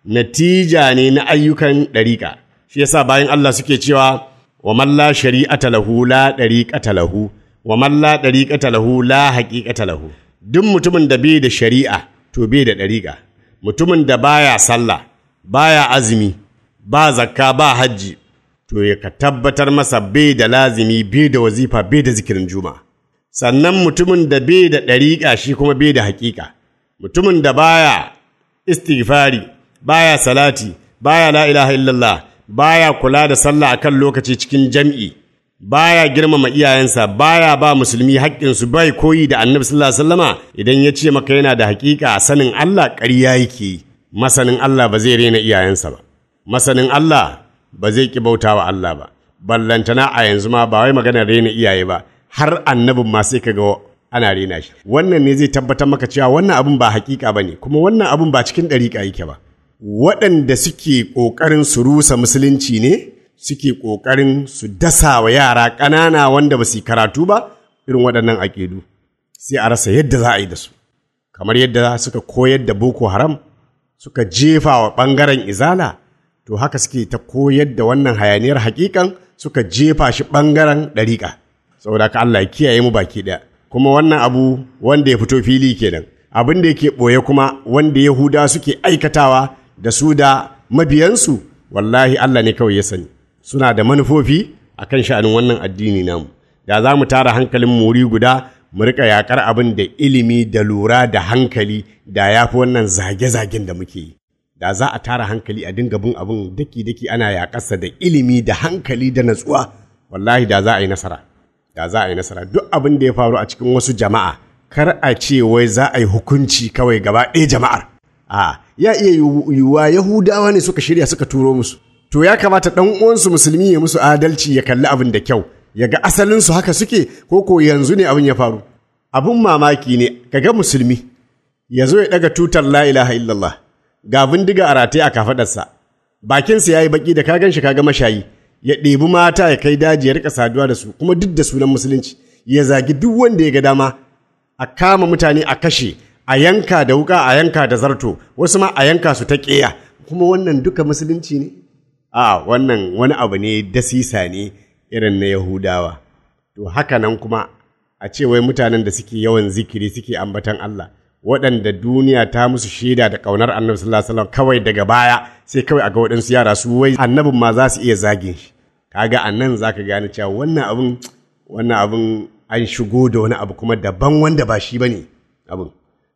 Speaker 3: natija ne na ayyukan ɗariƙa shi yasa bayan Allah suke cewa wa man la shari'ata lahu la ɗariƙata lahu wa man la ɗariƙata lahu la haƙiƙata lahu duk mutumin da bai da shari'a to bai da ɗariƙa mutumin da baya sallah baya azumi ba zakka ba hajji to ya ka tabbatar masa bai da lazimi bai da wazifa bai da zikirin juma'a sannan mutumin da bai da ɗariƙa shi kuma bai da haƙiƙa mutumin da baya istighfari baya salati baya la ilaha illallah baya kula da sallah akan lokaci cikin jam'i baya girmama iyayensa baya ba musulmi haƙƙinsu bai koyi da annabi sallallahu alaihi wasallama idan ya ce maka yana da haƙiƙa sanin Allah ƙarya yake yi masanin Allah ba zai rena iyayensa ba masanin Allah ba zai ki bautawa Allah ba ballantana a yanzu ma ba wai maganar rena iyaye ba har annabin ma sai kaga ana rena shi wannan ne zai tabbatar maka cewa wannan abin ba hakika bane kuma wannan abin ba cikin ɗariƙa yake ba waɗanda suke ƙoƙarin su rusa musulunci ne suke ƙoƙarin su dasa wa yara ƙanana wanda ba su yi karatu ba irin waɗannan aƙidu sai a rasa yadda za a yi da su kamar yadda suka koyar da boko haram suka jefa wa ɓangaren izala to haka suke ta koyar da wannan hayaniyar hakikan suka jefa shi ɓangaren ɗariƙa saboda ka Allah ya kiyaye mu baki ɗaya kuma wannan abu wanda ya fito fili kenan abin da yake ɓoye kuma wanda yahuda suke aikatawa da su da mabiyansu wallahi Allah ne kawai ya sani suna da manufofi akan sha'anin wannan addini namu da za mu tara hankalin muri guda mu rika yakar abin da ilimi da lura da hankali da ya fi wannan zage-zagen da muke yi da za a tara hankali a dinga bin abin daki-daki ana yakarsa da ilimi da hankali da natsuwa wallahi da za a yi nasara da za a yi nasara duk abin da ya faru a cikin wasu jama'a kar a ce wai za a yi hukunci kawai gaba ɗaya jama'ar a ya iya yiwuwa yahudawa ne suka shirya suka turo musu to ya kamata ɗan uwansu musulmi ya musu adalci ya kalli abin da kyau ya ga asalinsu haka suke ko ko yanzu ne abin ya faru abin mamaki ne kaga musulmi ya zo ya ɗaga tutar la ilaha illallah ga bindiga a rataye a kafaɗarsa bakinsa ya yi baki da ka gan shi kaga mashayi ya ɗebi mata ya kai daji ya rika saduwa da su kuma duk da sunan musulunci ya zagi duk wanda ya ga dama a kama mutane a kashe a yanka da wuka a yanka da zarto wasu ma a yanka su ta ƙeya kuma wannan duka musulunci ne a wannan wani abu ne dasisa ne irin na yahudawa to haka nan kuma a ce wai mutanen da suke yawan zikiri suke ambatan Allah waɗanda duniya ta musu shaida da ƙaunar annabi sallallahu alaihi wasallam kawai daga baya sai kawai a ga waɗansu yara su wai annabin ma za su iya zagin shi kaga a nan za ka gane cewa wannan abin wannan abin an shigo da wani abu kuma daban wanda ba shi ba ne abin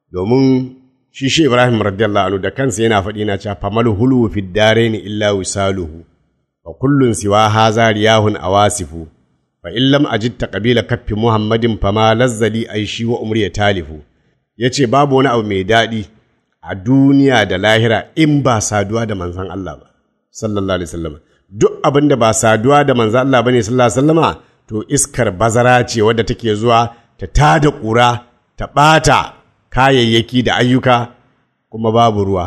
Speaker 3: domin shi shi ibrahim radiyallahu anhu da kansa yana faɗi na cewa famal hulu fi ni illa wisaluhu wa kullun siwa haza riyahun awasifu fa in lam ajid taqbila kaffi muhammadin fama lazzali aishi wa umri talifu yace babu wani abu mai daɗi a duniya da lahira in ba saduwa da manzon Allah ba sallallahu alaihi wasallam duk abin da ba saduwa da manzon Allah bane sallallahu alaihi wasallama to iskar bazara ce wadda take zuwa ta tada ƙura ta ɓata kayayyaki da ayyuka kuma babu ruwa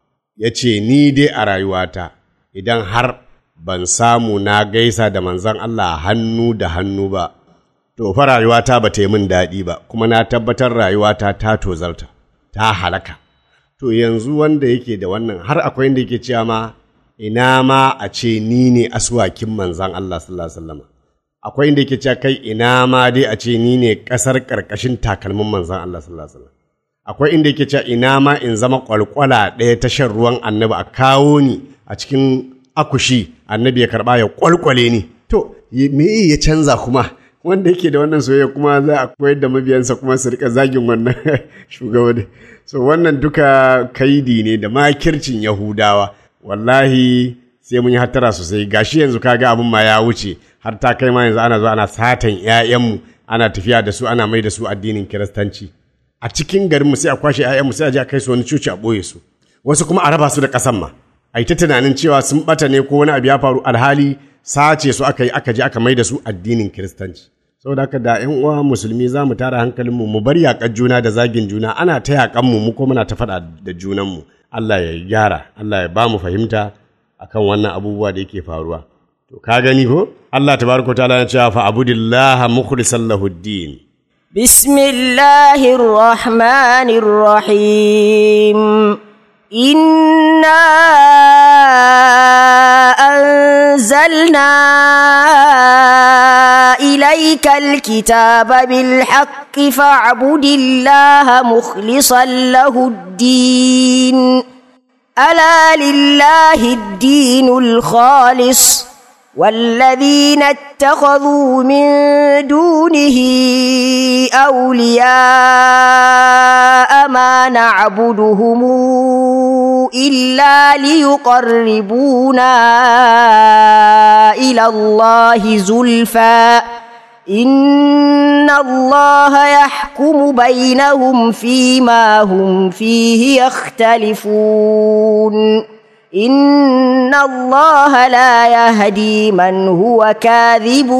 Speaker 3: ya ce ni dai a rayuwata idan har ban samu na gaisa da manzon Allah hannu da hannu ba to fa rayuwata ba ta yi min daɗi ba kuma na tabbatar rayuwata ta tozarta ta halaka to yanzu wanda yake da wannan har akwai inda yake cewa ma ina ma a ce ni ne aswakin manzan Allah sallallahu alaihi wasallam akwai inda yake cewa kai ina ma dai a ce ni ne kasar karkashin takalmin manzan Allah sallallahu alaihi wasallam akwai inda yake cewa ina ma in zama kwalkwala ɗaya ta shan ruwan annabi a kawo ni a cikin akushi annabi ya karba ya kwalkwale ni to me ya canza kuma wanda yake da wannan soyayya kuma za a koyar da mabiyansa kuma su rika zagin wannan shugabanni so wannan duka kaidi ne da makircin yahudawa wallahi sai mun yi hattara sosai gashi yanzu kaga abin ma ya wuce har ta kai ma yanzu ana zo ana satan 'ya'yanmu ana tafiya da su ana mai da su addinin kiristanci a cikin garinmu sai a kwashe 'ya'yanmu sai a je a kai su wani cuci a ɓoye su wasu kuma a raba su da ƙasan ma a ai ta tunanin cewa sun bata ne ko wani abu ya faru alhali sace su aka yi aka je aka mai da su addinin kiristanci saboda haka da ƴan uwa musulmi za mu tara hankalinmu mu bar yaƙar juna da zagin juna ana ta yaƙan mu mu ko muna ta faɗa da junanmu Allah ya gyara Allah ya ba mu fahimta akan wannan abubuwa da yake faruwa to ka gani ko Allah tabaraka ta'ala ya ce fa abudillaha mukhlishan lahuddin
Speaker 4: بسم الله الرحمن الرحيم إنا أنزلنا إليك الكتاب بالحق فاعبد الله مخلصا له الدين ألا لله الدين الخالص والذين اتخذوا من دونه أولياء ما نعبدهم إلا ليقربونا إلى الله زلفى إن الله يحكم بينهم فيما هم فيه يختلفون إن الله لا يهدي من هو كاذب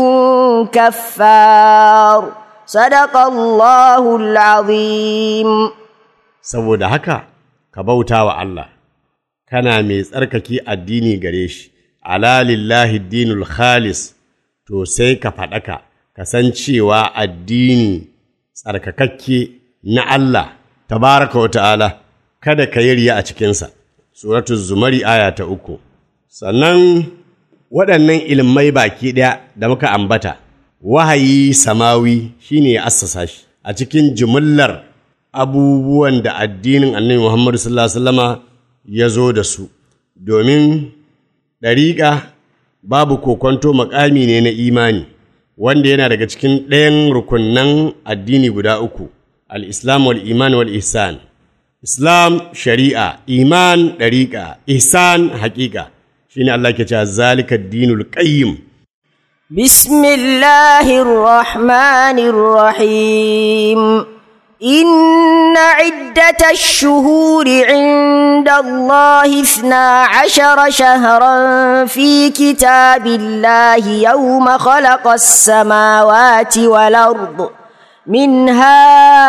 Speaker 4: كفار صدق الله العظيم
Speaker 3: saboda haka ka bauta wa Allah kana mai tsarkake addini gare shi ala lillahi dinul khalis to sai ka faɗaka ka san cewa addini tsarkakakke na Allah tabaraka wa ta'ala kada ka yi riya a cikinsa suratu zumari aya ta uku sannan waɗannan ilmai baki ɗaya da muka ambata wahayi samawi shine ya assasa shi a cikin jimillar abubuwan da addinin annabi Muhammadu sallallahu alaihi wasallama ya zo da su domin ɗariƙa babu kokonto makami ne na imani wanda yana daga cikin ɗayan rukunnan addini guda uku al-islam wal iman wal ihsan islam shari'a iman ɗariƙa ihsan haƙiƙa shine Allah ke cewa zalika dinul qayyim
Speaker 4: بسم الله الرحمن الرحيم إن عدة الشهور عند الله اثنا عشر شهرا في كتاب الله يوم خلق السماوات والأرض منها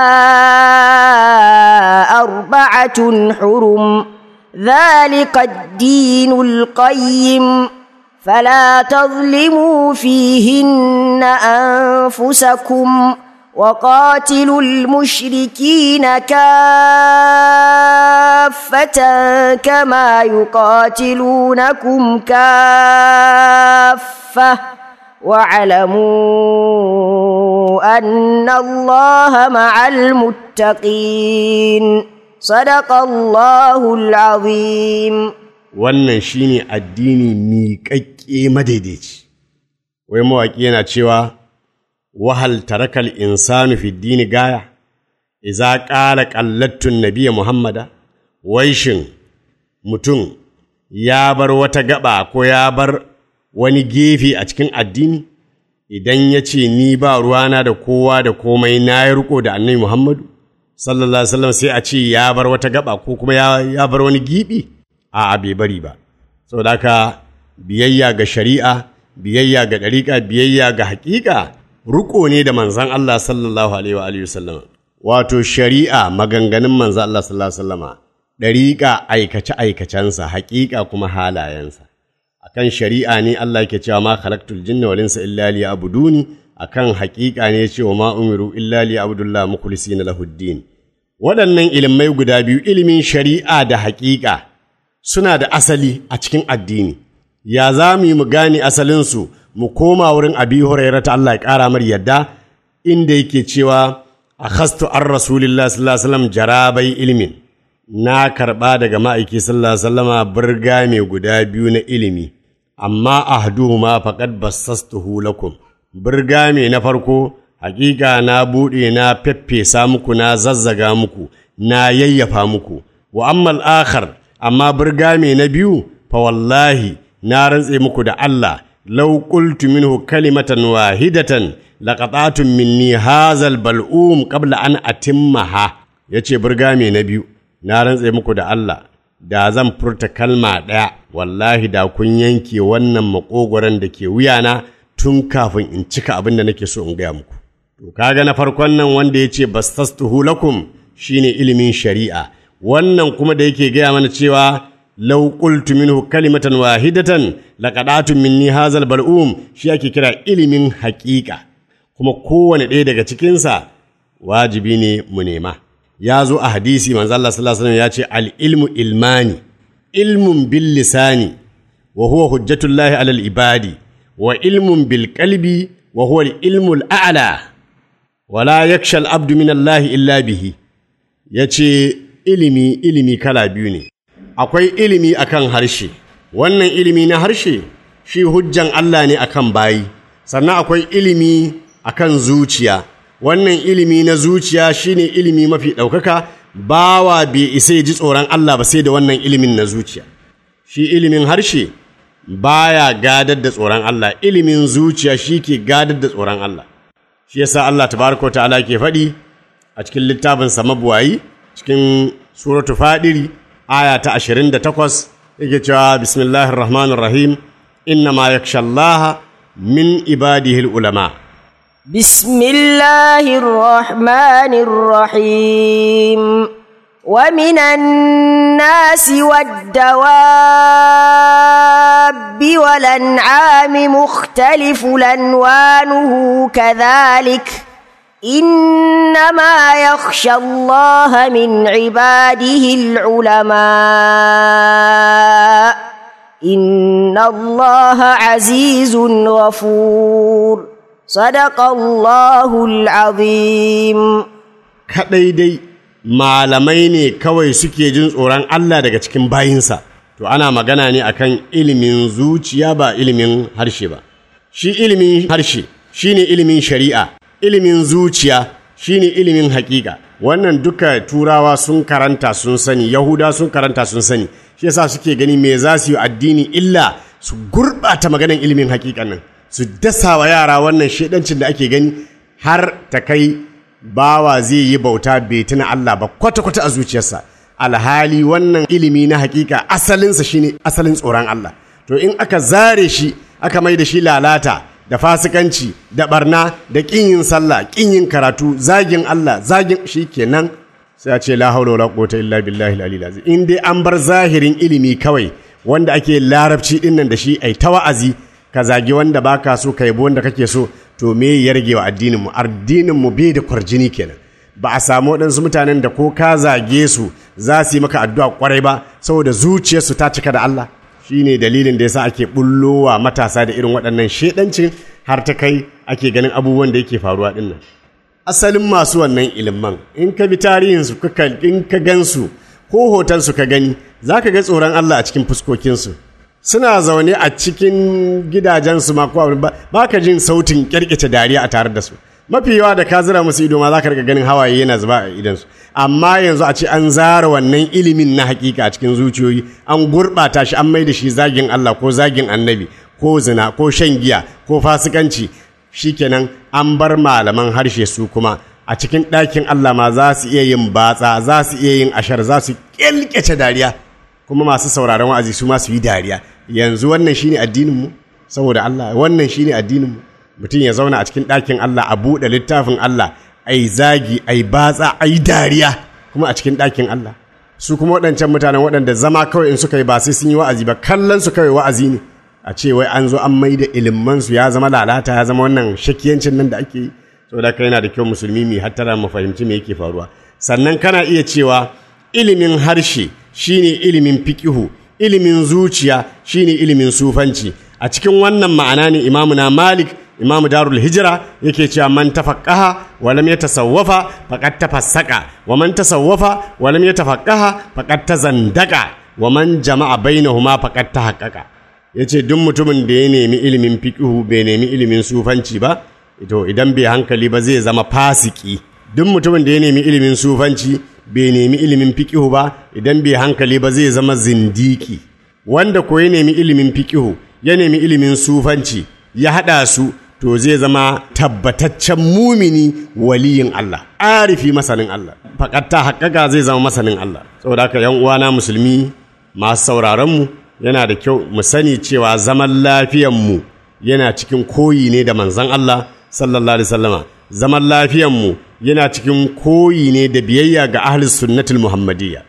Speaker 4: أربعة حرم ذلك الدين القيم فلا تظلموا فيهن أنفسكم وقاتلوا المشركين كافة كما يقاتلونكم كافة واعلموا أن الله مع المتقين صدق الله العظيم
Speaker 3: wannan shine addini miƙaƙƙe madaidaici wai mawaƙi yana cewa wahal tarakal insanu fi dini gaya iza ƙala ƙallattun nabiya muhammada wai shin mutum ya bar wata gaba ko ya bar wani gefe a cikin addini idan ya ce ni ba ruwana da kowa da komai na yi riko da annabi muhammadu sallallahu alaihi wasallam sai a ce ya bar wata gaba ko kuma ya bar wani gibi a bai bari ba saboda haka biyayya ga shari'a biyayya ga ɗariƙa biyayya ga haƙiƙa ruko ne da manzan Allah sallallahu alaihi wa alihi wasallam wato shari'a maganganun manzan Allah sallallahu alaihi wasallama ɗariƙa aikace aikacensa haƙiƙa kuma halayensa akan shari'a ne Allah yake cewa ma khalaqtul jinna wal insa illa liya'buduni akan haƙiƙa ne cewa ma umiru illa liya'budullah mukhlisina lahuddin waɗannan ilimai guda biyu ilimin shari'a da haƙiƙa suna da asali a cikin addini ya za mu yi mu gane asalinsu mu koma wurin abi hurairah ta Allah ya ƙara mar yadda inda yake cewa a khastu an rasulillah sallallahu alaihi wasallam jarabai ilmin na karɓa daga ma'aiki sallallahu alaihi wasallama burga mai guda biyu na ilimi amma ahduhuma faqad bassastuhu lakum burga mai na farko hakika na buɗe na feffesa muku na zazzaga muku na yayyafa muku wa ammal akhar amma burga mai na biyu fa wallahi na rantse muku da Allah law qultu minhu kalimatan wahidatan laqata'tum minni hazal bal'um qabla an atimmaha yace burga mai na biyu na rantse muku da Allah da zan furta kalma ɗaya wallahi da kun yanke wannan makogoron da ke wuyana tun kafin in cika abin da nake so in gaya muku to kaga na farkon nan wanda ya ce bastastuhu lakum shine ilimin shari'a wannan kuma da yake gaya mana cewa law qultu minhu kalimatan wahidatan laqadatu minni hazal bal'um shi ake kira ilimin haƙiƙa kuma kowane ɗaya daga cikinsa wajibi ne mu nema ya zo a hadisi manzo Allah sallallahu alaihi wasallam ya ce al ilmu ilmani ilmun bil lisani wa huwa hujjatullahi alal ibadi wa ilmun bil qalbi wa huwa al ilmu al a'la wa la yakhsha al abdu min Allah illa bihi yace ilimi ilimi kala biyu ne akwai ilimi akan harshe wannan ilimi na harshe shi hujjan Allah ne akan bayi sannan akwai ilimi akan zuciya wannan ilimi na zuciya shine ilimi mafi ɗaukaka bawa bai isa ya ji tsoron Allah ba sai da wannan ilimin na zuciya shi ilimin harshe baya gadar da tsoron Allah ilimin zuciya shi ke gadar da tsoron Allah shi yasa Allah tabaraka wa ta'ala ke faɗi a cikin littafin sa mabuwayi cikin suratu fadiri aya ta 28 yake cewa bismillahir rahmanir rahim inna ma yakhshallaha min ibadihi ulama
Speaker 4: بسم الله الرحمن الرحيم ومن الناس والدواب والأنعام مختلف ألوانه كذلك إنما يخشى الله من عباده العلماء إن الله عزيز غفور صدق الله العظيم
Speaker 3: kaɗai dai malamai ne kawai suke jin tsoron Allah daga cikin bayinsa to ana magana ne akan ilimin zuciya ba ilimin harshe ba shi ilimin harshe shine ilimin shari'a ilimin zuciya shine ilimin hakika wannan duka turawa sun karanta sun sani yahuda sun karanta sun sani shi yasa suke gani me za su yi addini illa su gurɓata maganan ilimin hakikan nan su dasa wa yara wannan shedancin da ake gani har ta kai bawa zai yi bauta bai tuna Allah ba kwata-kwata a zuciyarsa alhali wannan ilimi na hakika asalinsa shine asalin tsoron Allah to in aka zare shi aka mai da shi lalata da fasikanci da barna da ƙin yin sallah ƙin yin karatu zagin Allah zagin shi kenan sai a ce la haula wala quwwata illa billahi al-aliyyil azim in dai an bar zahirin ilimi kawai wanda ake larabci dinnan da shi ai ta wa'azi ka zagi wanda baka so ka yabi wanda kake so to me ya rage wa addinin mu addinin mu bai da kwarjini kenan ba a samu waɗansu mutanen da ko ka zage su za su yi maka addu'a kwarai ba saboda zuciyarsu ta cika da Allah shine dalilin da yasa ake bullowa matasa da irin waɗannan shedancin har ta kai ake ganin abubuwan da yake faruwa dinnan asalin masu wannan ilimin in ka bi tarihinsu in ka gansu ko hotonsu ka gani za ka ga tsoron Allah a cikin fuskokinsu suna zaune a cikin gidajensu ma ko ba ka jin sautin kyarkece dariya a tare da su mafi yawa da ka zira musu ido ma za ka riga ganin hawaye yana zuba a idansu amma yanzu a ce an zara wannan ilimin na hakika a cikin zuciyoyi an gurɓata shi an mai da shi zagin Allah ko zagin annabi ko zina ko shan giya ko fasikanci shikenan an bar malaman harshe su kuma a cikin ɗakin Allah ma za su iya yin batsa za su iya yin ashar za su ƙyalƙyace dariya kuma masu sauraron wa'azi su ma su yi dariya yanzu wannan shine addinin mu saboda Allah wannan shine addinin mu mutum ya zauna a cikin ɗakin Allah a buɗe littafin Allah ai zagi ai batsa ai dariya kuma a cikin ɗakin Allah su kuma waɗancan mutanen waɗanda zama kawai in suka yi ba sai sun yi wa'azi ba kallon su kawai wa'azi ne a ce wai an zo an mai da ilimansu ya zama lalata ya zama wannan shakiyancin nan da ake yi saboda kai yana da kyau musulmi mai hattara mu fahimci me yake faruwa sannan kana iya cewa ilimin harshe shine ilimin fiqihu ilimin zuciya shine ilimin sufanci a cikin wannan ma'ana ne imamu na malik imamu darul hijira yake cewa man tafaqqaha wa lam yatasawwafa faqad tafassaqa wa man tasawwafa wa lam yatafaqqaha faqad tazandaqa wa man jama'a bainahuma faqad tahaqqaqa yace duk mutumin da ya nemi ilimin fiqihu bai nemi ilimin sufanci ba to idan bai hankali ba zai zama fasiki duk mutumin da ya nemi ilimin sufanci bai nemi ilimin fiqihu ba idan bai hankali ba zai zama zindiki wanda ko ya nemi ilimin fiqihu ya nemi ilimin sufanci ya haɗa su to zai zama tabbataccen mumini waliyin Allah arifi masanin Allah fakatta haƙƙaƙa zai zama masanin Allah saboda haka yan uwana musulmi masu sauraronmu yana da kyau mu sani cewa zaman lafiyanmu yana cikin koyi ne da manzon Allah sallallahu alaihi wasallama zaman lafiyanmu yana cikin koyi ne da biyayya ga ahlus sunnatul muhammadiyya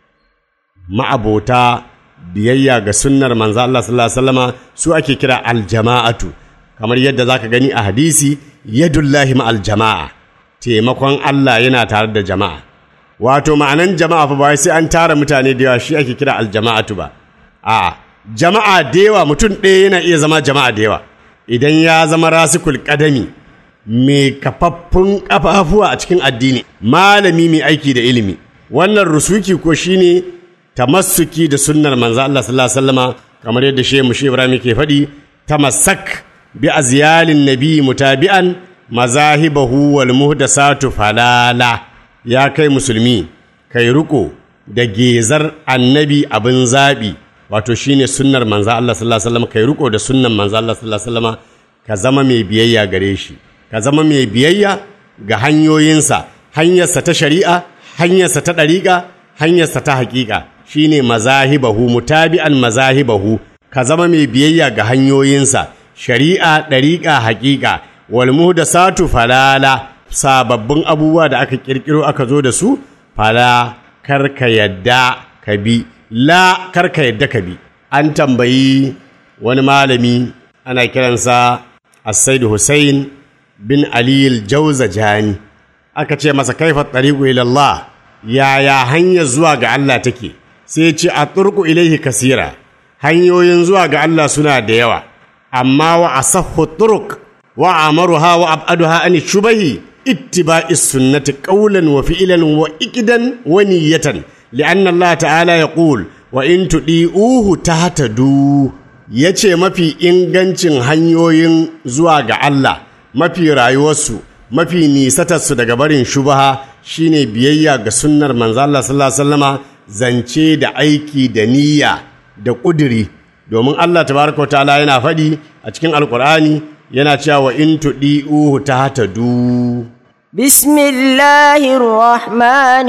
Speaker 3: ma'abota biyayya ga sunnar manzo Allah sallallahu alaihi wasallama su ake kira aljama'atu kamar yadda zaka gani a hadisi yadullahi ma'al jama'a taimakon Allah yana tare da jama'a wato ma'anan jama'a fa ba sai an tara mutane da yawa shi ake kira aljama'atu ba a jama'a da yawa mutum ɗaya yana iya zama jama'a da yawa idan ya zama rasikul kadami mai kafaffun kafafuwa a cikin addini malami mai aiki da ilimi wannan rusuki ko shine tamassuki da sunnar manzo Allah sallallahu alaihi wasallama kamar yadda shehu mushi Ibrahim ke faɗi tamassak bi azyalin nabi mutabi'an mazahibahu wal muhdasatu falala ya kai musulmi kai riko da gezar annabi abin zabi wato shine sunnar manzo Allah sallallahu alaihi wasallama kai riko da sunnan manzo Allah sallallahu alaihi wasallama ka zama mai biyayya gare shi ka zama mai biyayya ga hanyoyinsa hanyarsa ta shari'a hanyarsa ta ɗariƙa hanyarsa ta haƙiƙa shine mazahibahu mutabi'an mazahibahu ka zama mai biyayya ga hanyoyinsa shari'a ɗariƙa haƙiƙa wal muhdasatu falala sababbin abubuwa da aka ƙirƙiro aka zo da su fala karka yadda ka bi la karka yadda ka bi an tambayi wani malami ana kiransa As-Said Hussein bin Aliyul Jani aka ce masa kaifa tariqu ila Allah yaya hanyar zuwa ga Allah take sai ce a turku ilaihi kasira hanyoyin zuwa ga Allah suna da yawa amma wa asahhu turuq wa amaruha wa ab'aduha an shubahi ittiba'i sunnati qawlan wa fi'lan wa iqdan wa niyatan li'anna Allah ta'ala yaqul wa in tudi'uhu tahtadu yace mafi ingancin hanyoyin zuwa ga Allah mafi rayuwarsu mafi nisatarsu daga barin shubaha shine biyayya ga sunnar manzo Allah sallallahu alaihi wasallama zance da aiki da niyya da ƙuduri domin Allah tabaraka ta'ala yana faɗi a cikin alkur'ani yana cewa wa in tudi'uhu tahtadu
Speaker 4: بسم الله الرحمن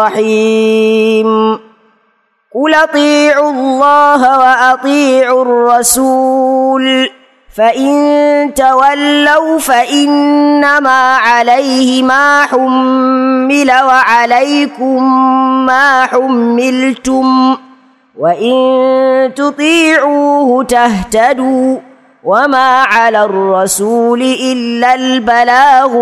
Speaker 4: الرحيم قل اطيعوا الله واطيعوا الرسول فان تولوا فانما عليه ما حمل وعليكم ما حملتم وان تطيعوه تهتدوا وما على الرسول الا البلاغ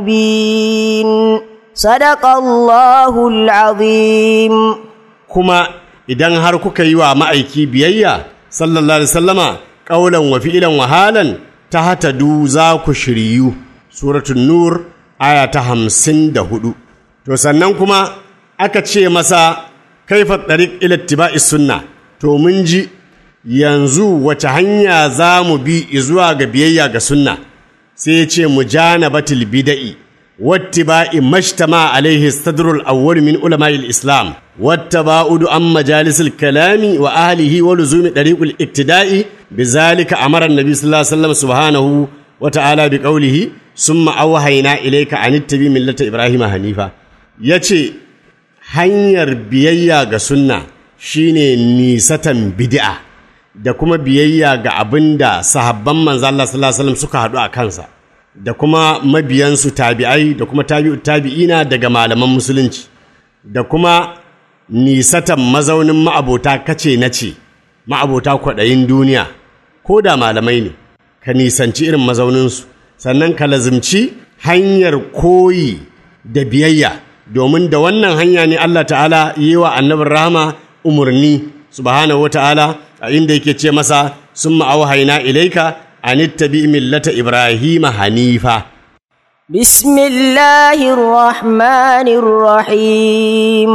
Speaker 4: المبين صدق الله العظيم
Speaker 3: kuma idan har kuka yi wa ma'aiki biyayya sallallahu alaihi wasallama ƙaulan wa fi'ilan wa halan ta hatadu za ku shiryu suratul nur aya ta hamsin da hudu to sannan kuma aka ce masa kaifa tariq ila ittiba'is sunna to mun ji yanzu wace hanya za mu bi zuwa ga biyayya ga sunna sai ya ce mujanabatil bida'i واتباع ما اجتمع عليه الصدر الأول من علماء الإسلام والتباعد عن مجالس الكلام وأهله ولزوم طريق الاقتداء بذلك أمر النبي صلى الله عليه وسلم سبحانه وتعالى بقوله ثم أوحينا إليك أن اتبع ملة إبراهيم حنيفا يتي hanyar biyayya ga sunna shine nisatan bid'a da kuma biyayya ga abin da sahabban manzo Allah sallallahu alaihi wasallam suka haɗu a kansa da kuma mabiyansu tabi'ai da kuma tabi'u tabi'ina daga malaman musulunci da kuma nisatan mazaunin ma'abota kace na ce ma'abota kwaɗayin duniya ko da malamai ne ka nisanci irin mazauninsu sannan ka lazimci hanyar koyi da biyayya domin da wannan hanya ne Allah ta'ala yi wa annabin rahama umarni subhanahu wa ta'ala a inda yake ce masa sun ma'auhaina ilaika أن اتبع ملة إبراهيم حنيفا
Speaker 4: بسم الله الرحمن الرحيم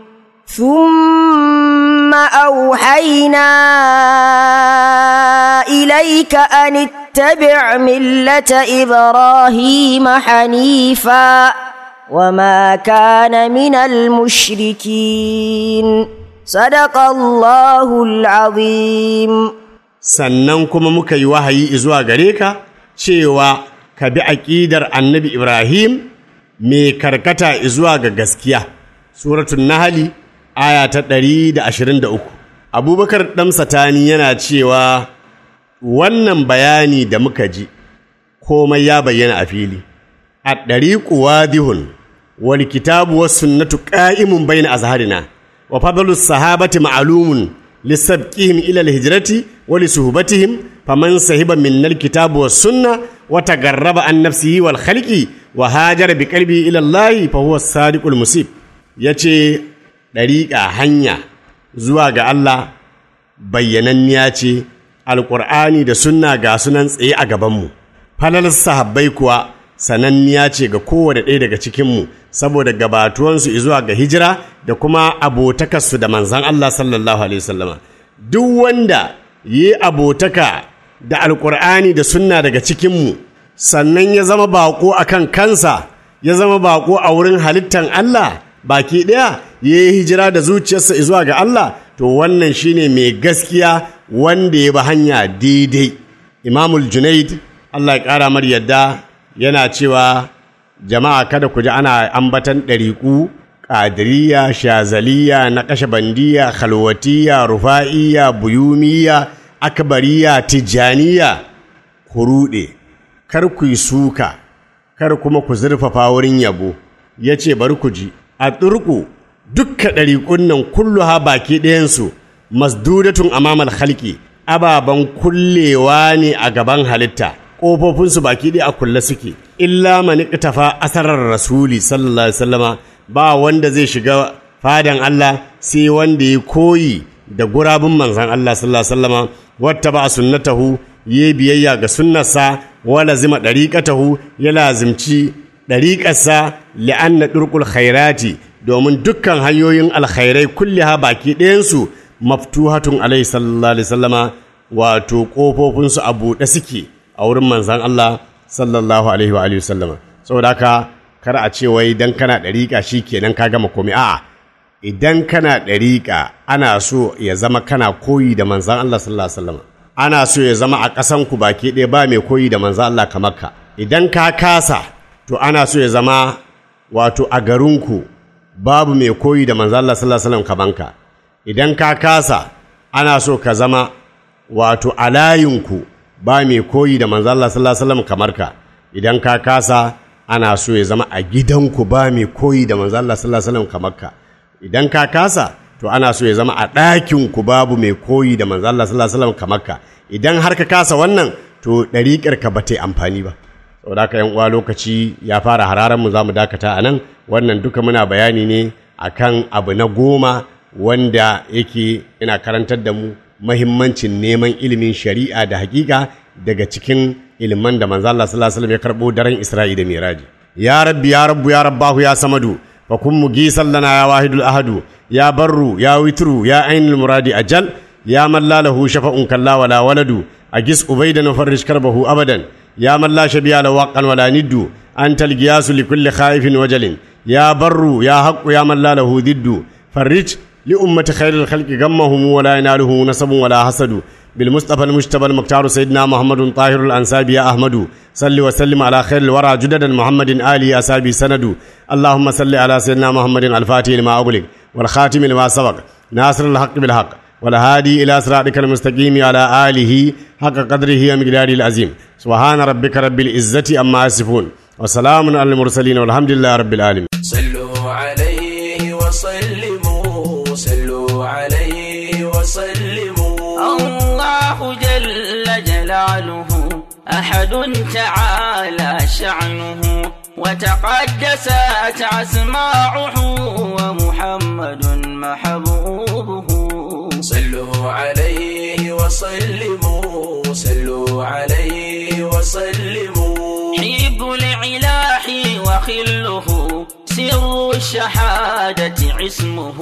Speaker 4: ثم أوحينا إليك أن اتبع ملة إبراهيم حنيفا وما كان من المشركين صدق الله العظيم
Speaker 3: sannan kuma muka yi wahayi zuwa gare ka cewa ka bi aƙidar annabi Ibrahim mai karkata zuwa ga gaskiya. Suratun Nahali aya ta ɗari da ashirin da uku. abubakar ɗamsatani yana cewa wannan bayani da muka ji komai ya bayyana a fili a ɗariƙu wadihun wal kitabu was sunnatu qa'imun bayna azharina wa fadlu sahabati ma'lumun lisabqihim ila al-hijrati wa li suhbatihim faman sahiba min al-kitabu was sunna wa tagarraba an nafsihi wal khalqi wa hajara bi qalbi ila Allah fa huwa as-sadiqul musib yace ɗariƙa hanya zuwa ga Allah bayyananniya ce alƙur'ani da sunna ga sunan tsaye a gabanmu falal sahabbai kuwa sananniya ce ga kowane ɗaya daga cikinmu saboda gabatuwansu zuwa ga hijira da kuma abotakarsu da manzan Allah sallallahu alaihi wasallama duk wanda yi abotaka da alƙur'ani da sunna daga cikinmu sannan ya zama baƙo a kan kansa ya zama baƙo a wurin halittan Allah baki ɗaya ya yi hijira da zuciyarsa zuwa ga Allah to wannan shine mai gaskiya wanda ya bi hanya daidai imamul junaid Allah ya ƙara mar yadda yana cewa jama'a kada ku ji ana ambatan ɗariƙu ƙadiriya shazaliya na bandiya khalwatiya rufa'iya buyumiya akbariya tijjaniya ku ruɗe kar ku yi suka kar kuma ku zurfafa wurin yabo ya ce bari ku ji a turku dukka ɗariƙun nan kulluha baki ɗayansu masdudatun amamal halki ababen kullewa ne a gaban halitta ƙofofinsu baki ɗaya a kulle suke illa mani tafa asarar rasuli sallallahu alaihi wasallama ba wanda zai shiga fadan Allah sai wanda ya koyi da gurabun manzan Allah sallallahu alaihi wasallama wata ba sunnatahu ya biyayya ga sunnarsa wala zima ɗariƙatahu ya lazimci ɗariƙarsa li'anna ɗurƙul khairati domin dukkan hanyoyin alkhairai kulliha baki ɗayansu maftuhatun alaihi sallallahu alaihi sallama wato ƙofofinsu a buɗe suke a wurin manzan Allah sallallahu alaihi wa alihi sallama saboda haka kar a ce wai dan kana ɗariƙa shi kenan ka gama komai a'a idan kana ɗariƙa ana so ya zama kana koyi da manzan Allah sallallahu alaihi sallama ana so ya zama a ƙasanku baki ɗaya ba mai koyi da manzan Allah kamar ka idan ka kasa to ana so ya zama wato a garinku babu mai koyi da manzo Allah sallallahu alaihi wasallam kamanka idan ka kasa ana so ka zama wato a layinku ba mai koyi da manzo Allah sallallahu alaihi wasallam kamar ka idan ka kasa ana so ya zama a gidanku ba mai koyi da manzo Allah sallallahu alaihi wasallam kamar ka idan ka kasa to ana so ya zama a ɗakinku babu mai koyi da manzo Allah sallallahu alaihi wasallam kamar ka idan har ka kasa wannan to ɗariƙar ka ba ta yi amfani ba saboda haka yan uwa lokaci ya fara hararan mu zamu dakata a nan wannan duka muna bayani ne akan abu na goma wanda yake ina karantar da mu mahimmancin neman ilimin shari'a da hakika daga cikin iliman da manzo Allah sallallahu alaihi wasallam ya karbo daren Isra'i da Miraji ya rabbi ya rabbu ya rabbahu ya samadu fa kun mugisan lana ya wahidul ahadu ya barru ya witru ya ainul muradi ajal ya man la lahu shafa'un kalla wala waladu agis ubaidan farrish karbahu abadan يا من لا شبيه له وقا ولا ند أنت القياس لكل خائف وجل يا بر يا حق يا من لا له ضد فرج لأمة خير الخلق غمهم ولا يناله نسب ولا حسد بالمصطفى المجتبى المختار سيدنا محمد طاهر الأنساب يا أحمد صل وسلم على خير الورى جددا محمد آله أسابي سند اللهم صل على سيدنا محمد الفاتح لما أغلق والخاتم لما سبق ناصر الحق بالحق والهادي إلى صراطك المستقيم على آله حق قدره ومقداره العظيم سبحان ربك رب العزة أما يصفون وسلام على المرسلين والحمد لله رب العالمين
Speaker 1: صلوا عليه وسلموا صلوا عليه وسلموا
Speaker 2: الله جل جلاله أحد تعالى شعنه وتقدست أسماعه ومحمد محبوبه
Speaker 1: صلوا عليه وسلموا صلوا عليه وسلموا
Speaker 2: حب العلاح وخله سر الشهادة عصمه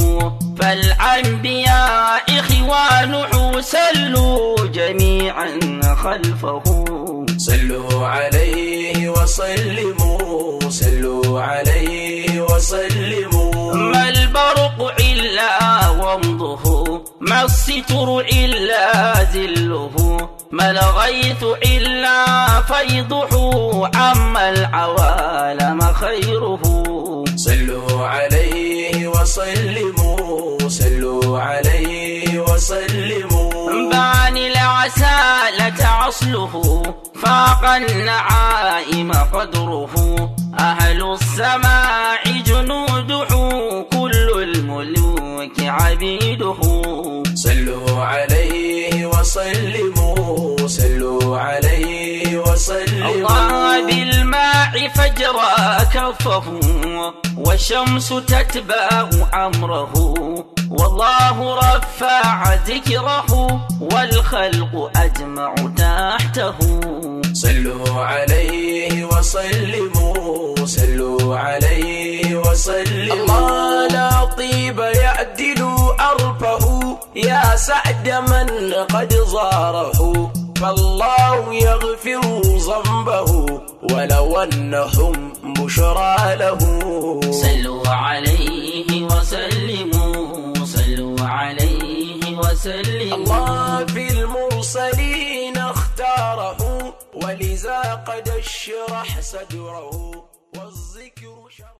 Speaker 2: فالأنبياء إخوانه سلوا جميعا خلفه
Speaker 1: صلوا عليه وسلموا صلوا عليه وسلموا
Speaker 2: ما البرق إلا ومضه ما الستر إلا ذله ما الغيث إلا فيضه عما العوالم خيره
Speaker 1: صلوا عليه وسلموا صلوا عليه وسلموا
Speaker 2: باني العسالة عصله فاق النعائم قدره أهل السماع جنوده كل الملوك عبيده
Speaker 1: صلوا عليه وسلموا صلوا عليه وسلموا
Speaker 2: الله بالماء فجرى كفه والشمس تتبع أمره والله رفع ذكره والخلق أجمع تحته
Speaker 1: صلوا عليه وسلموا صلوا عليه وسلموا الله لا طيب يعدل أرفه يا سعد من قد زاره فالله يغفر ذنبه ولو أنهم بشرى له
Speaker 2: صلوا عليه وسلموا صلوا عليه وسلموا
Speaker 1: الله في المرسلين اختاره ولذا قد اشرح صدره والذكر شرح